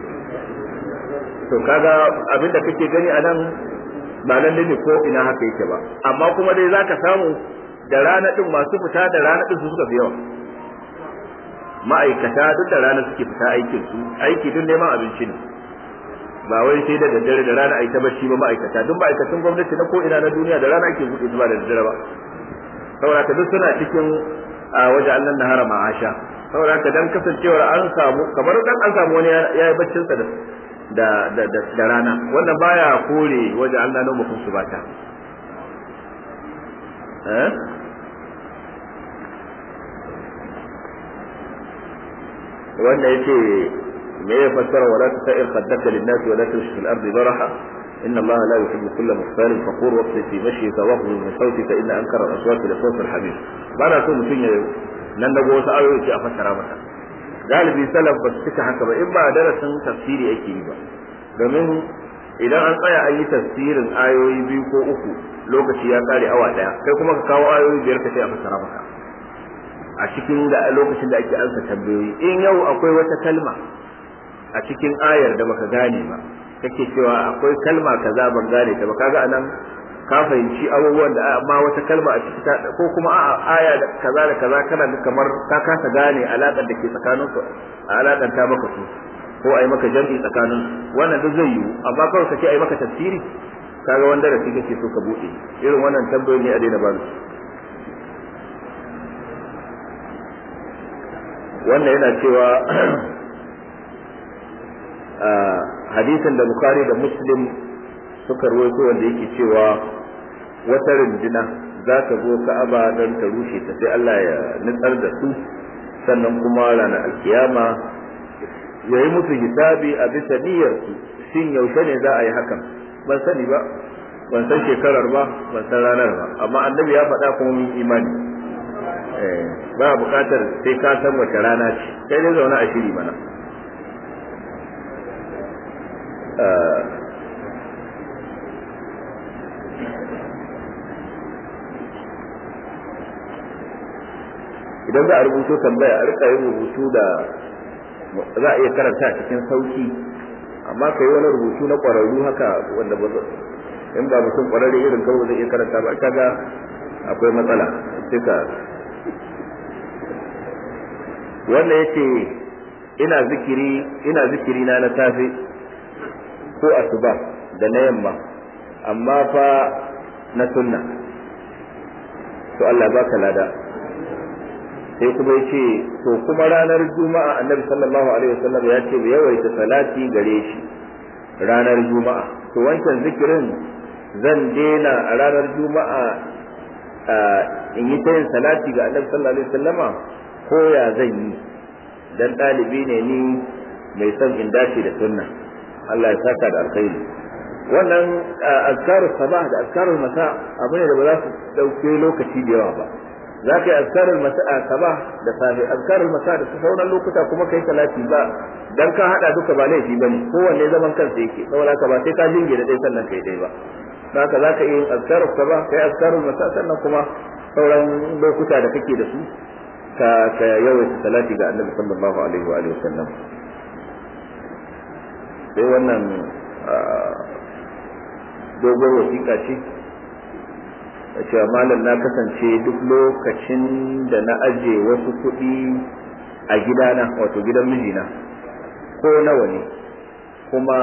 to kaga abin da kake gani a nan ba lalle ne ko ina haka yake ba amma kuma dai zaka samu da rana din masu fita da rana din su suka fi yawa ma'aikata duk da rana suke fita aikin su aiki duk neman abinci ne ba wai sai da daddare da rana ai ta bacci ba ma'aikata duk ma'aikatan gwamnati na ko ina na duniya da rana ake buɗe su ba da daddare ba saboda ka duk suna cikin a waje Allah nahara ma'asha saboda haka dan kasancewar an samu kamar dan an samu wani ya yi baccin sa da da da rana wannan baya kore waje Allah na mutum su bata eh wanda yace me ya fassara wala tasir qaddaka lin-nas wala tushfi fil ardi baraha إن الله لا يحب كل مختال فخور واقصد في مشيك واخذ من صوتك إن أنكر الأصوات لصوت الحبيب بأنا أقول mutum ya nan dago wasu ayoyi ce a fassara mata galibi salaf ba su cika haka ba in ba darasin tafsiri ake yi ba domin idan an tsaya an yi tafsirin ayoyi biyu ko uku lokaci ya kare awa daya kai kuma ka kawo ayoyi biyar ka sai a fassara maka a cikin da lokacin da ake ansa tambayoyi in yau akwai wata kalma a cikin ayar da baka gane ba kake cewa akwai kalma kaza ban gane ta ba kaga anan ka fahimci abubuwan da amma wata kalma a ciki ko kuma a aya da kaza da kaza kana da kamar ka kasa gane alaƙar da ke tsakanin su a alaƙar ta maka su ko ai maka jami'i tsakanin wannan duk zai yiwu amma kawai kace ai maka tafsiri kaga wanda da kake so ka bude irin wannan tambayoyi ne a daina ba wannan yana cewa hadisin da Bukhari da Muslim suka ruwaito wanda yake cewa wata runduna za ta zo Ka'aba don ta rushe ta sai Allah ya nutsar da su sannan kuma ranar alkiyama ya yi musu hisabi a bisa niyyarsu shin yaushe ne za a yi hakan ban sani ba ban san shekarar ba ban san ranar ba amma annabi ya faɗa kuma mun imani ba buƙatar sai ka san wace rana ce sai dai zaune a shiri mana idan za a rubuto tambaya a rika yin rubutu da za a iya karanta cikin sauki amma ka yi wani rubutu na ƙwararru haka wanda ba in ba mutum ƙwararre irin kawai zai iya karanta ba kaga akwai matsala sai ka wanda yace ina zikiri ina zikiri na na safe ko asuba da na yamma amma fa na sunna to Allah baka lada sai kuma ya ce to kuma ranar juma'a annabi sallallahu alaihi wasallam ya ce mu yawaita salati gare shi ranar juma'a to wancan zikirin zan daina a ranar juma'a in yi ta yin salati ga annabi sallallahu alaihi wasallama ko ya zan yi dan ɗalibi ne ni mai son in dace da sunna Allah ya saka da alkhairi wannan azkarus sabah da azkarul masa abu ne da ba za su dauke lokaci da yawa ba za ka yi azkarul masa sabah da safe azkarul masa da sauran lokuta kuma kai salati ba dan ka hada duka ba laifi bane kowanne zaman kansa yake saboda ka ba sai ka jinge da dai sannan kai dai ba haka zaka yi azkarul sabah kai azkarul masa sannan kuma sauran lokuta da kake da su ka ka yawaita salati ga annabi sallallahu alaihi wa alihi wasallam sai wannan dogon wasiƙa ce a cewa malam na kasance duk lokacin da na aje wasu kuɗi a gidana wato gidan mijina ko nawa ne kuma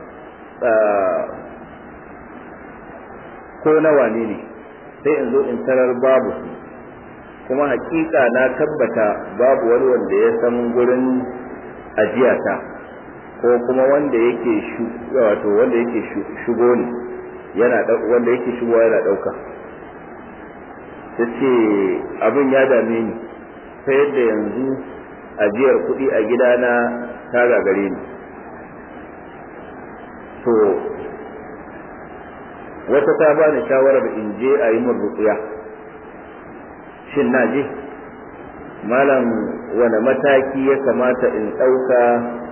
ko nawa ne ne sai in zo in tarar babu su kuma hakika na tabbata babu wani wanda ya san gurin ajiyata ko kuma wanda yake wato wanda yake shigo ne yana wanda yake shigowa yana ɗauka ta ce abin ya dame ni ta yadda yanzu ajiyar kuɗi a gidana ta gagare ni to wata ta ba ni shawarar in je a yi min ruƙuya shin na je malam wane mataki ya kamata in ɗauka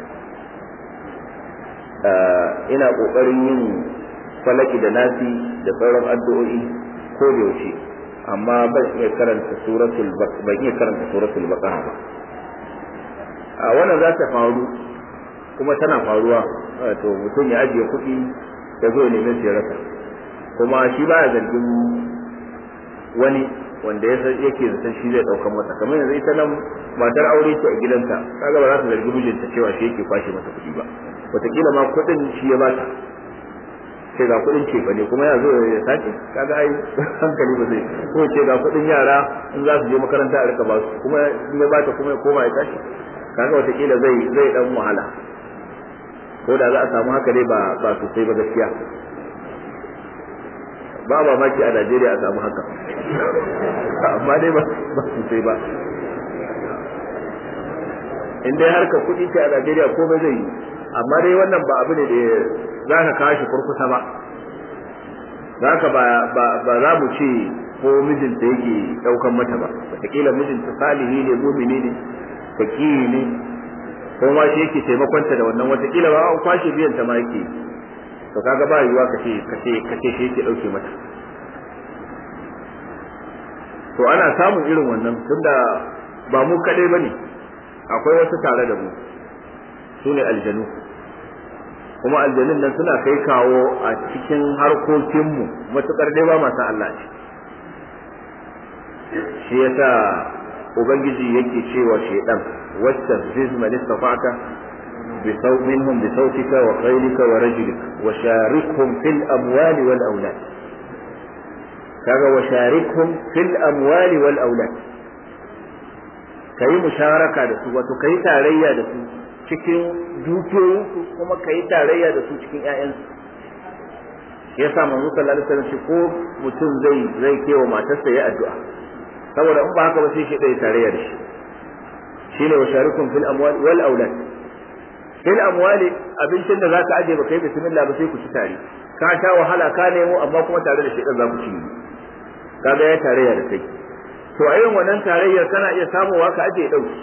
ina ƙoƙarin yin falaki da nasi da sauran addu'o'i ko da yaushe amma ban iya karanta suratul ban iya karanta suratul baqara ba a wannan za ta faru kuma tana faruwa to mutum ya ajiye kuɗi ya zo neman ya rasa kuma shi baya zargin wani wanda ya san yake zaton shi zai ɗaukan masa kamar yanzu ita nan matar aure ce a gidanta kaga ba za ta zargi mijinta cewa shi yake kwashe masa kuɗi ba wataƙila ma kuɗin shi ya bata ce ga kuɗin ce ba ne kuma ya zo ya sace kaga ai hankali ba zai ko ce ga kuɗin yara in za su je makaranta a rika ba su kuma in ya bata kuma ya koma ya tashi kaga wataƙila zai zai dan wahala ko da za a samu haka dai ba ba sosai ba gaskiya ba mamaki a Najeriya a samu haka amma dai ba ba sosai ba in dai harka kuɗi ce a Najeriya ko ba zai yi amma dai wannan ba abu ne da za ka kawo shi kurkusa ba za ka ba za mu ce ko mijinta yake ɗaukan mata ba wataƙila mijinta salihi ne mumini ne fakihi ne ko ma shi yake taimakonta da wannan wataƙila ba an kwashe biyan ta ma yake to kaga ba yiwuwa ka ce ka ce ka ce shi yake ɗauke mata to ana samun irin wannan tunda ba mu kaɗai ba ne akwai wasu tare da mu su ne aljanu kuma aljanun nan suna kai kawo a cikin harkokinmu matuƙar dai ba masu Allah ce shi yasa ubangiji yake cewa shaidan wacce ziz man istafa'ta bi saw minhum bi sautika wa qaylika wa rajulika wa sharikhum fil amwali wal awlad kaga wa sharikhum fil amwali wal awlad kai musharaka da su wato kai tarayya da su cikin dukiyoyinsu kuma kai tarayya da su cikin ƴaƴansu yasa manzo sallallahu alaihi wasallam ko mutum zai zai kewa matarsa ya addu'a saboda in ba haka ba sai shi ɗaya tarayya da shi shine wa sharikum fil amwal wal aulad fil amwali abincin da zaka aje ba kai bismillah ba sai ku ci tare ka sha wahala ka nemo amma kuma tare da shedan za ku ci kaga ya tarayya da kai to a irin wannan tarayyar kana iya samowa ka aje ya dauki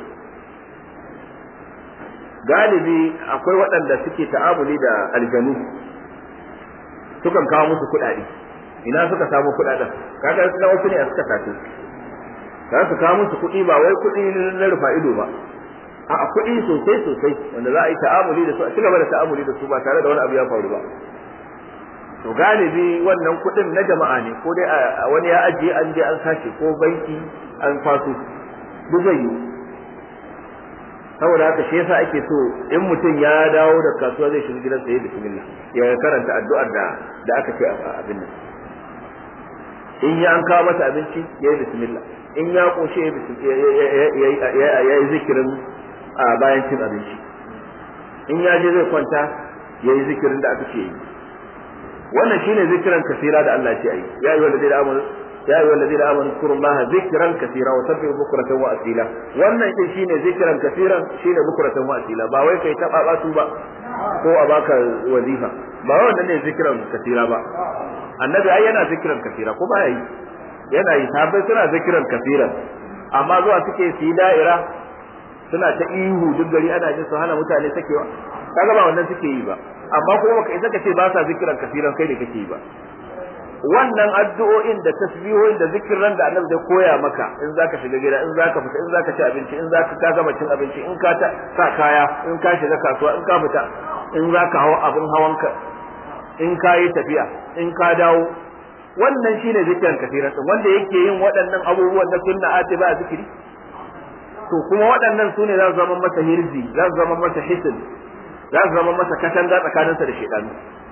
galibi akwai waɗanda suke ta'amuli da aljanu sukan kawo musu kuɗaɗe ina suka samu kuɗaɗen kaga na wasu ne a suka tafi za su kawo musu kuɗi ba wai kuɗi na rufa ido ba a kuɗi sosai sosai wanda za a yi ta'amuli da su a cigaba da ta'amuli da su ba tare da wani abu ya faru ba to galibi wannan kuɗin na jama'a ne ko dai wani ya ajiye an je an sace ko banki an kwaso duk zai yi saboda haka shi yasa ake so in mutum ya dawo da kasuwa zai shiga gidansa ya bismillah ya karanta addu'ar da da aka ce a abin nan in ya an kawo masa abinci ya yi bismillah in ya koshe ya yi zikirin a bayan cin abinci in ya je zai kwanta ya yi zikirin da aka ce yi wannan shine zikiran kasira da Allah ce yi ya yi wanda zai da amanu ya yi wanda zai da amanu kurullaha zikiran kasira wa sabbi bukuratan wa asila wannan din shine zikiran kasiran shine bukuratan wa asila ba wai kai ta baba su ba ko a baka wazifa ba wannan ne zikiran kasira ba annabi ai yana zikiran kasira ko ba yi yana yi sabai suna zikiran kasiran amma zuwa suke su yi da'ira suna ta ihu duk gari ana jin su hana mutane sakewa kaga ba wannan suke yi ba amma kuma baka isa ka ce ba sa zikiran kasiran kai da kake yi ba wannan addu'o'in da tasbihohin da zikirin da annabi zai koya maka in zaka shiga gida in zaka fita in zaka ci abinci in zaka ka gama cin abinci in ka ta sa kaya in ka shiga kasuwa in ka fita in zaka hawa abin hawanka in ka yi tafiya in ka dawo wannan shine zikirin kafiran din wanda yake yin waɗannan abubuwan na sunna ati ba zikiri to kuma waɗannan su ne za su zama masa hirzi za su zama masa hisin za su zama masa katanga tsakaninsa da shaidanu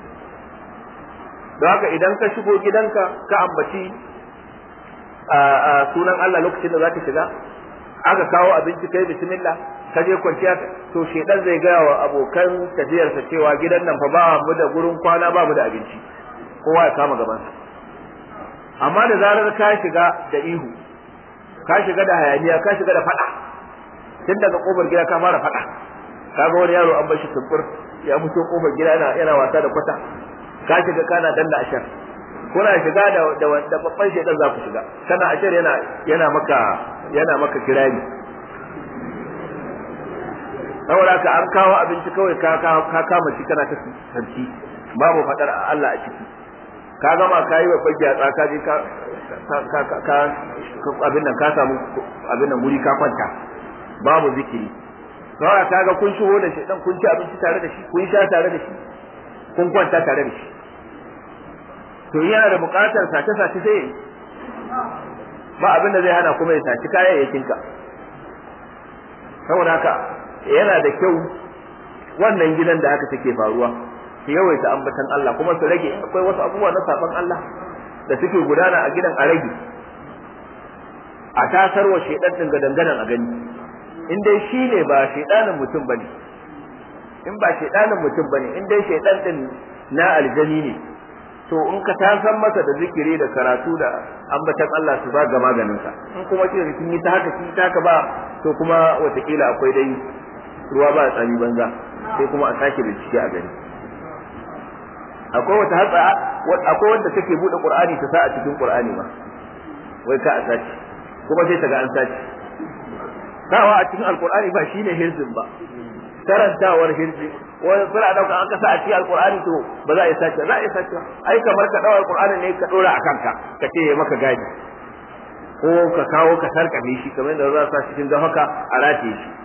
don haka idan ka shigo gidanka ka ambaci sunan Allah lokacin da zaka shiga aka kawo abinci kai bismillah ka je kwanciya to shedan zai gaya wa abokan tafiyarsa cewa gidan nan fa ba mu da gurin kwana ba mu da abinci kowa ya kama gabansa amma da zarar ka shiga da ihu ka shiga da hayaniya ka shiga da fada tun daga kofar gida ka fara fada kaga wani yaro an bar shi tumbur ya mutu kofar gida yana yana wasa da kwata ka shiga kana danna ashar kuna shiga da da da babban shedan za ku shiga kana ashar yana yana maka yana maka kirari saboda ka an kawo abinci kawai ka ka kama shi kana ta santi babu fadar Allah a ciki ka gama ka yi babban gyatsa ka je ka ka ka abin nan ka samu abin nan wuri ka kwanta babu zikiri kawai ka ga kun shigo da shedan kun ci abinci tare da shi kun sha tare da shi kun kwanta tare da shi to yana da buƙatar sace sace sai ba abin da zai hana kuma ya saci kayayyakin ka saboda haka yana da kyau wannan gidan da haka take faruwa su yawaita ambatan Allah kuma su rage akwai wasu abubuwa na saban Allah da suke gudana a gidan a rage a tasarwa shedan din ga danganan a gani in dai shi ne ba shedanin mutum bane in ba shaidanin mutum bane in dai shaidan din na aljani ne to in ka ta san masa da zikiri da karatu da ambatan Allah su ba ga maganin sa in kuma ce kin yi ta haka kin ta haka ba to kuma watakila akwai dai ruwa ba tsami banza sai kuma a sake bincike a gani akwai wata hatsa akwai wanda take bude qur'ani ta sa a cikin qur'ani ma wai ka a sace kuma sai ta ga an sace sawa a cikin alqur'ani ba shine hirzin ba karantawar hirji wani suna dauka an kasa a cikin alqur'ani to ba za a yi sace za a yi sace ai kamar ka dawo alqur'ani ne ka dora a kanka ka ce ya maka gadi ko ka kawo ka sarkafe shi kamar da za sa cikin don haka a rataye shi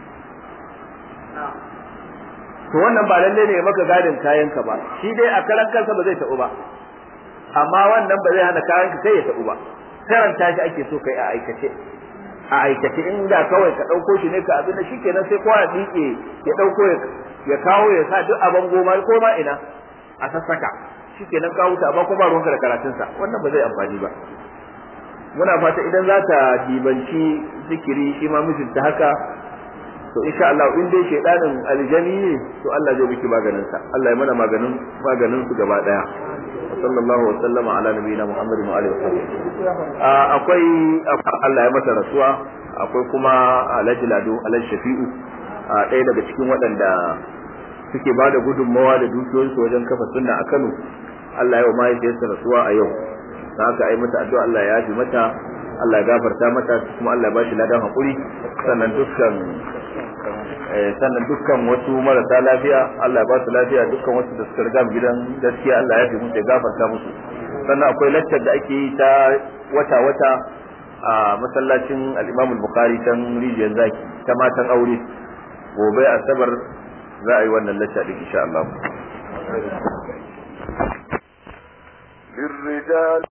to wannan ba lalle ne ya maka gadin kayan ka ba shi dai a karan kansa ba zai taɓu ba amma wannan ba zai hana kayan ka kai ya taɓu ba karanta shi ake so kai a aikace a aikace in da kawai ka ɗauko shi ne ka abin da shikenan sai kowa ya miƙe ya ɗauko ya kawo ya sa duk abin goma ko ma ina a sassaka shikenan ka huta amma kuma ruwanka da karatunsa wannan ba zai amfani ba muna fata idan za ta dibanci zikiri shi ma mijinta haka to insha Allah in dai shedanin aljani ne to Allah zai miki maganin sa Allah ya mana maganin maganin su gaba daya sallallahu wa sallama ala nabiyina Muhammad wa alihi wasallam akwai Allah ya masa rasuwa akwai kuma Alhaji Lado Alhaji Shafi'u ɗaya daga cikin waɗanda suke ba da gudunmawa da dukiyoyinsu wajen kafa sunna a Kano Allah ya wa mahaifiyarsa rasuwa a yau da haka ai mata addu'a Allah ya yafi mata Allah ya gafarta mata kuma Allah ya bashi ladan hakuri sannan dukkan sannan dukkan wasu marasa lafiya Allah ya ba su lafiya dukkan wasu da suka riga gidan gaskiya Allah ya yafi musu ya gafarta musu sannan akwai laccar da ake yi ta wata wata a masallacin al-Imam al-Bukhari tan rijiyar zaki ta matan aure gobe asabar za a yi wannan lacca din insha Allah للرجال